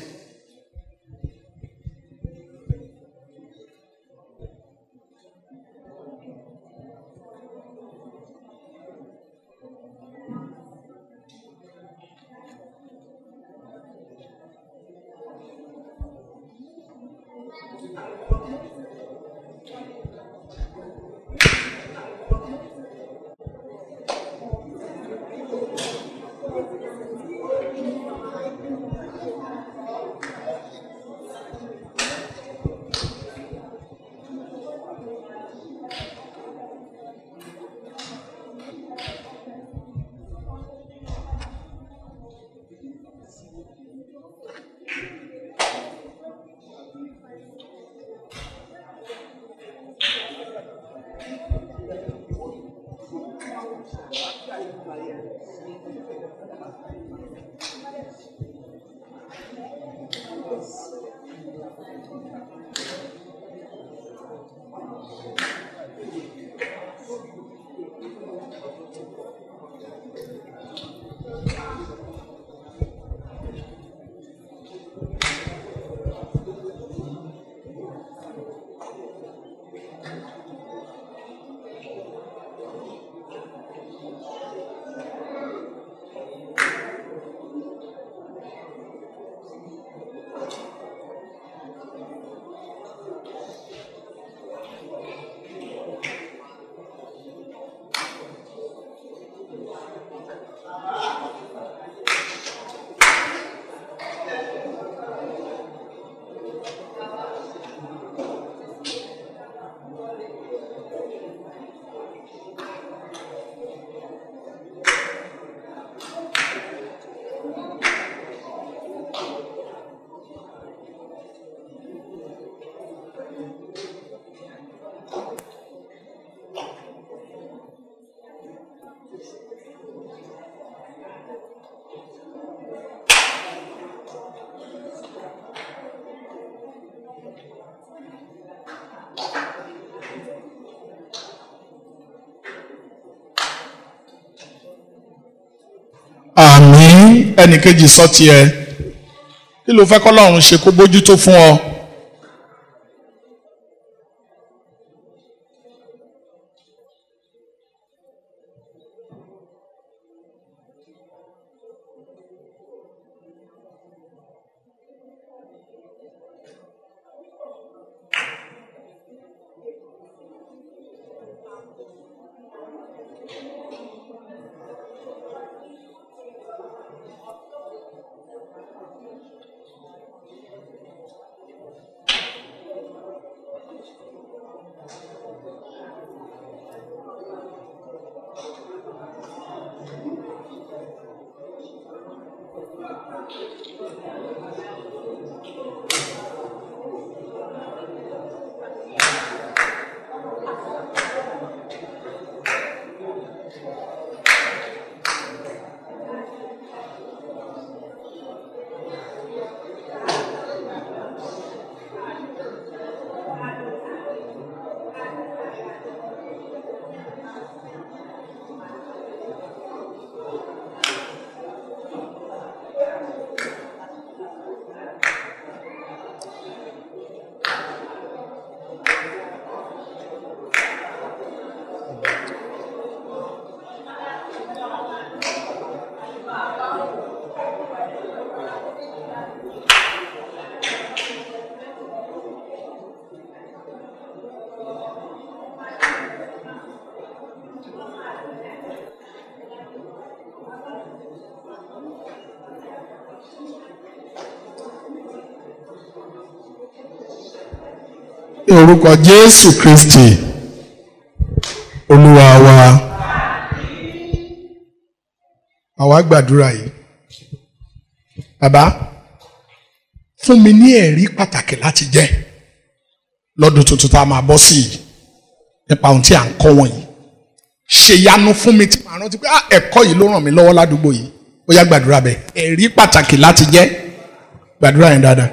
àmín ẹnìkejì sọ tiẹ̀ kí ló fẹ́ kọ́lọ́run ṣe kó bójútó fún ọ. ní orúkọ jésù kristi olúwa wa àwa gbàdúrà yìí bàbá fún mi ní ẹ̀rí pàtàkì láti jẹ́ lọ́dún tuntun tá a máa bọ́ sí yìí nípa ohun tí à ń kọ́ wọ̀nyí ṣe yanu fún mi tí màá rántí pé ah ẹ̀kọ́ yìí ló ràn mí lọ́wọ́ ládùúgbò yìí ó yá gbàdúrà bẹ́ẹ̀ ẹ̀rí pàtàkì láti jẹ́ gbàdúrà yẹn dáadáa.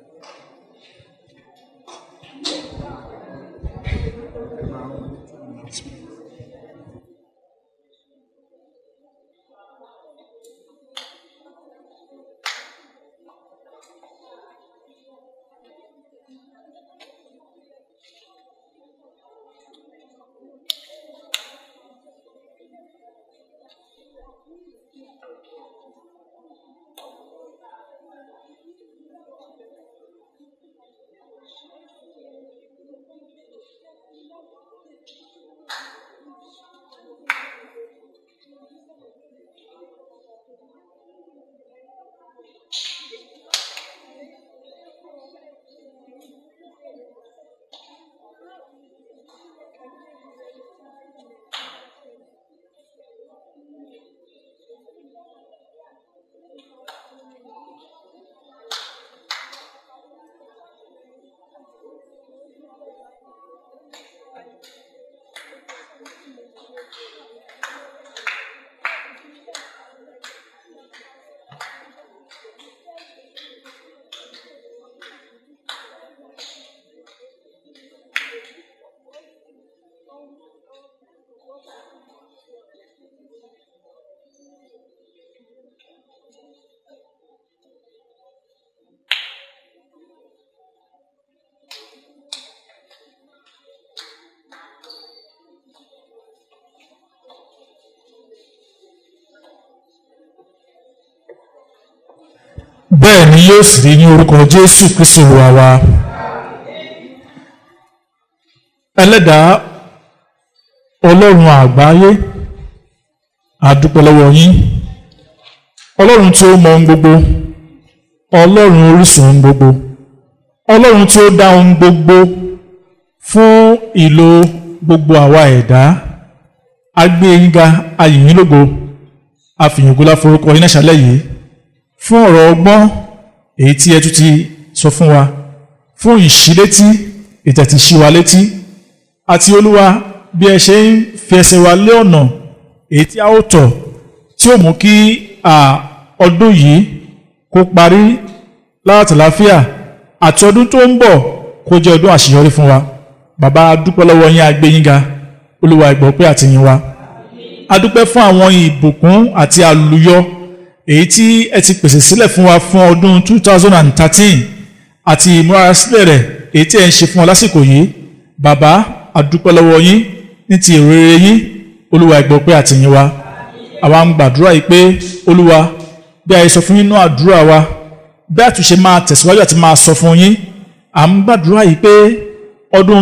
bẹ́ẹ̀ ni yóò sì rí ní orúkọ jésù kristu olúwa wa ẹlẹ́dàá ọlọ́run àgbáyé àdúpẹ́ lọ́wọ́ yín ọlọ́run tí ó mọ ohun gbogbo ọlọ́run orísun ohun gbogbo ọlọ́run tí ó dá ohun gbogbo fún ìlò gbogbo àwa ẹ̀dá agbé yín ga ayìn yín lógo àfìyàngólá forúkọ yín náà ṣálẹ̀ yìí fún ọ̀rọ̀ ọgbọ́n èyí tí ẹ tún ti sọ fún wa fún ìṣílétí ìtẹ̀tìṣí wa létí àti olúwa bí ẹ ṣe ń fi ẹsẹ̀ wa lé ọ̀nà èyí tí a ó tọ̀ tí ó mú kí ọdún yìí kó parí látàláfíà àti ọdún tó ń bọ̀ kó jẹ́ ọdún àṣeyọrí fún wa bàbá a dúpẹ́ lọ́wọ́ yín a gbé yín ga olúwa ìgbọ́ pé àtìyìn wa a dúpẹ́ fún àwọn ìbùkún àti àlùyọ èyí tí ẹ ti pèsè sílẹ̀ fún wa fún ọdún 2013 àti ìmúrasílẹ̀ rẹ̀ èyí tí ẹ ń ṣe fún wa lásìkò yìí bàbá a dúpẹ́ lọ́wọ́ yín ní ti ìrere yín olúwa ẹ gbọ́ pé àtìyìn wa àwa ń gbàdúrà yìí pé olúwa bí a yẹ sọ fún yín nínú àdúrà wa bí àtúnṣe máa tẹ̀síwájú àti máa sọ fún yín à ń gbàdúrà yìí pé ọdún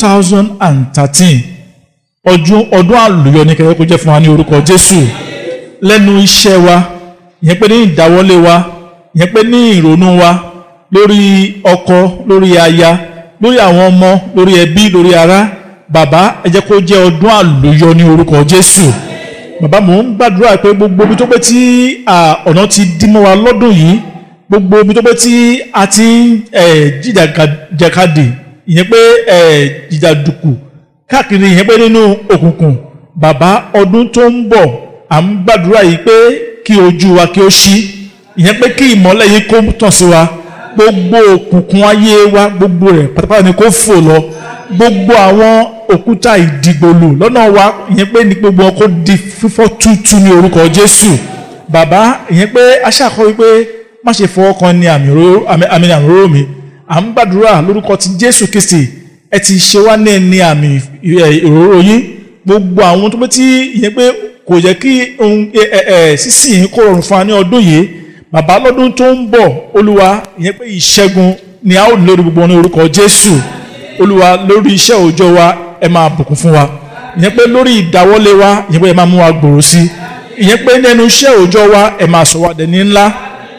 2013 ọdún ọdún àlùyọ ní kẹkẹ kó jẹ́ fún wa ní orúkọ jésù lẹ́nu iṣẹ́ wa ìyẹn pé ní ìdáwọ́lé wa ìyẹn pé ní ìrònú wa lórí ọkọ lórí aya lórí àwọn ọmọ lórí ẹbí lórí ará bàbá ẹ jẹ́ kó jẹ́ ọdún àlùyọ ní orúkọ jésù bàbá mò ń gbàdúrà pé gbogbo ibi tó pé tí ọ̀nà ti dí mọ́ wa lọ́dún yìí gbogbo ibi tó pé tí a ti ń jìjàkadì ìyẹn pé jìjàdùkù káàkiri ìyẹn pé nínú òkùnkùn bàbá ọdún tó ń bọ̀ à ń gbàdúrà yìí pé kí ojú wa kí ó ṣí ìyẹn pé kí ìmọ́lẹ̀ yìí kó tàn sí wa gbogbo òkùnkùn ayé wa gbogbo rẹ̀ pátápátá ni kó fò lọ gbogbo àwọn òkúta ìdìgbòlù lọ́nà wa ìyẹn pé ní gbogbo ọkọ̀ di fífọ́ tútù ní orúkọ Jésù bàbá ìyẹn pé aṣáàkọ́ wípé má ṣe fọwọ́ kan ní àmì àmì mi à ń gbàdúrà lórúkọ ti Jésù Kristi ẹ ti ṣe wá ní ẹni àmì ìróró yín gbogbo àwọn tó pé tí ìyẹn pé kò yẹ kí ohun sísìn yín kó rọrùn fún wa ní ọdún yìí bàbá lọ́dún tó ń bọ̀ olúwa ìyẹn pé ìṣẹ́gun ni a ó lórí gbogbo ní orúkọ Jésù olúwa lórí iṣẹ́ òòjọ́ wa ẹ máa bùkún fún wa ìyẹn pé lórí ìdáwọ́lé wa ìyẹn pé ẹ máa mú wa gbòòrò sí ìyẹn pé nínú iṣẹ́ òòjọ́ wa ẹ máa sọ wá dẹni ńlá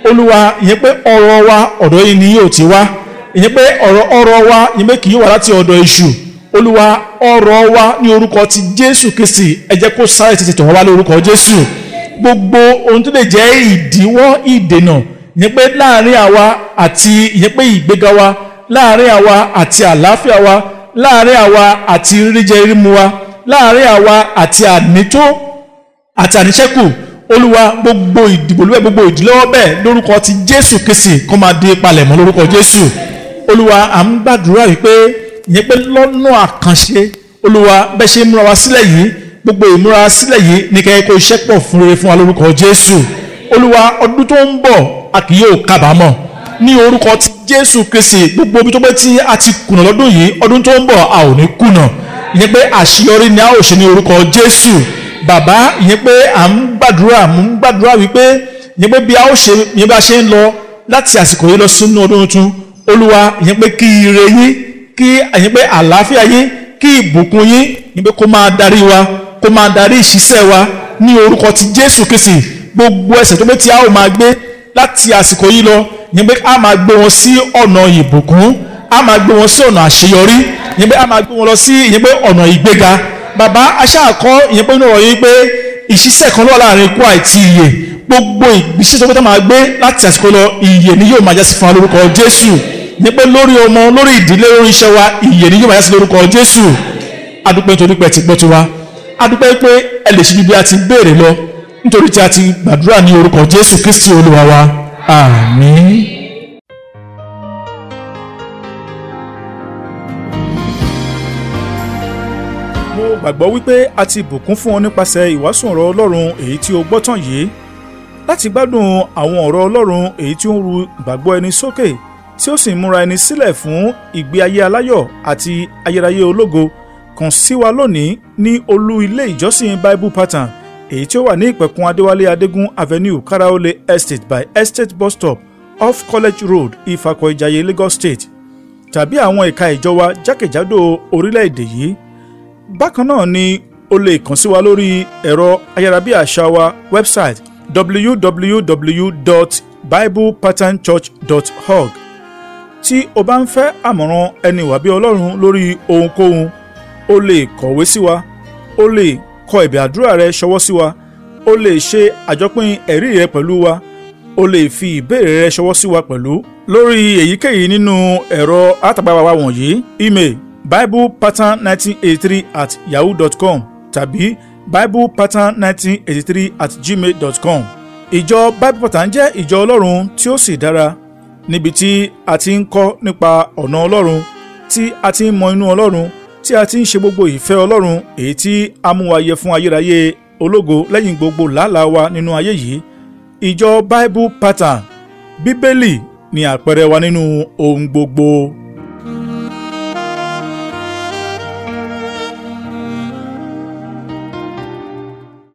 olúwa ìyẹn pé ọ̀rọ̀ wa ọ̀dọ̀ yìí ni yóò ti wá ìyẹn pé ọ̀rọ̀ ọ̀rọ̀ wa ìyẹn pé kì í wá láti ọ̀dọ̀ èṣù olúwa ọ̀rọ̀ wa ní orúkọ ti jésù kristi ẹ jẹ́ kó sáré tètè tọ̀ wá lórúkọ jésù gbogbo ohun tó lè jẹ́ ìdíwọ́ ìdènà ìyẹn pé láàrin àwa àti ìyẹn pé ìgbéga wa láàrin àwa àti àlàáfíà wa láàrin àwa àti ríjẹ rímu wa láàrin àwa àti ànító àti àníṣẹ́kù olúwa gbogbo ìdìbò lúwẹ̀ gbogbo ìdílọ́wọ́ bẹ́ẹ̀ lórúkọ ti jésù kristi kó máa di palẹ̀mọ́ lórúkọ jésù olúwa à ń gbàdúrà wípé ìyẹn pé lọ́nà àkànṣe olúwa bẹ́ẹ̀ ṣe múra wa sílẹ̀ yìí gbogbo ìmúra sílẹ̀ yìí ní kẹ́kẹ́ kó iṣẹ́ pọ̀ fún rere fún wa lórúkọ jésù olúwa ọdún tó ń bọ̀ a kì yóò kábàámọ̀ ní orúkọ ti jésù kristi gbogbo ibi tó pé tí a ti kùnà lọ́dún yìí ọdún tó ń bọ̀ a ò ní kùnà ìyẹn pé àṣeyọrí ni a ó ṣe ní orúkọ jésù bàbá ìyẹn pé à ń gbàdúrà mò ń gbàdúrà wípé ìyẹn pé bí a ó ṣe ìyẹn bá ṣe ń lọ láti àsìkò yìí lọ sínú ọdún tuntun olúwa ìyẹn pé kí ire yín kí ìyẹn pé àlàáfíà yín kí ìbùkún yín ìyẹn pé kó máa darí wa kó máa darí ìṣiṣẹ́ wa ní orúkọ ti jésù kristi gbogbo ẹsẹ̀ tó pé tí a ó máa gbé láti àsìkò yìí lọ ìyẹn pé a máa gbé wọn sí ọ̀nà ìbùkún a máa gbé wọn sí ọ̀nà àṣeyọrí ìyẹn pé a máa gbé wọn lọ sí ìyẹn pé ọ̀nà ìgbéga bàbá aṣáàkọ́ ìyẹn pé inú ọ̀rọ̀ yìí pé ìṣiṣẹ́ kan lọ́wọ́ láàrin ikú àti ìyè gbogbo ìgbésẹ̀ tó pé tá máa gbé láti àsìkò lọ ìyè ni yóò máa jásí fún wa lórúkọ jésù ìyẹn pé lórí ọmọ lórí ìdílé lórí iṣẹ́ wa ìyè ni yóò máa jásí lórúkọ jésù adúpẹ́ nítorí pé ti gbọ́ tiwa adúpẹ́ pé ẹ lè ṣe ju bí a ti béèrè lọ nítorí tí a ti gbàdúrà ní orúkọ jésù kristi olúwa wa àmín. mo gbàgbọ́ wípé a ti bùkún fún ọ nípasẹ̀ ìwàásù ọ̀rọ̀ ọlọ́run èyí tí o gbọ́ tán yìí láti gbádùn àwọn ọ̀rọ̀ ọlọ́run èyí tí ó ń ru ìgbàgbọ́ ẹni sókè tí ó sì ń múra ẹni sílẹ̀ fún ìgbé ayé aláyọ̀ àti ayérayé ológo kàn sí wa lónìí ní olú ilé ìjọsìn bible pattern èyí tí ó wà ní ìpẹ̀kun adéwálé adégún avenue karaole estate by estate bus stop off college road ifakọ ìjayé lagos state tàbí àwọn ẹ̀ka ìjọ wa jákèjádò orílẹ̀-èdè yìí bákan náà ni o lè kàn sí wa lórí ẹ̀rọ ayárabíàṣá wa website www.biblepatternchurch.org tí o bá ń fẹ́ àmọ̀ràn ẹni wàbí ọlọ́run lórí ohunkóhun o lè kọ̀wé sí wa o lè kọ ẹ̀bẹ̀ àdúrà rẹ ṣọwọ́ sí wa o lè ṣe àjọpín ẹ̀rí rẹ pẹ̀lú wa o lè fi ìbéèrè rẹ ṣọwọ́ sí wa pẹ̀lú lórí èyíkéyìí nínú ẹ̀rọ àtàgbàwà wa wọ̀nyí email biblepattern1983 at yahoo dot com tàbí biblepattern1983 at gmail dot com. ìjọ bible pattern jẹ́ ìjọ ọlọ́run tí ó sì dára níbi tí a ti ń kọ́ nípa ọ̀nà ọlọ́run tí a ti ń mọ inú ọlọ́run tí a ti ń ṣe gbogbo ìfẹ́ ọlọ́run èyí tí a mú wa yẹ fún ayérayé ológo lẹ́yìn gbogbo làálàá wa nínú ayé yìí ìjọ bible pattern bíbélì ni àpẹẹrẹ wa nínú ohun gbogbo.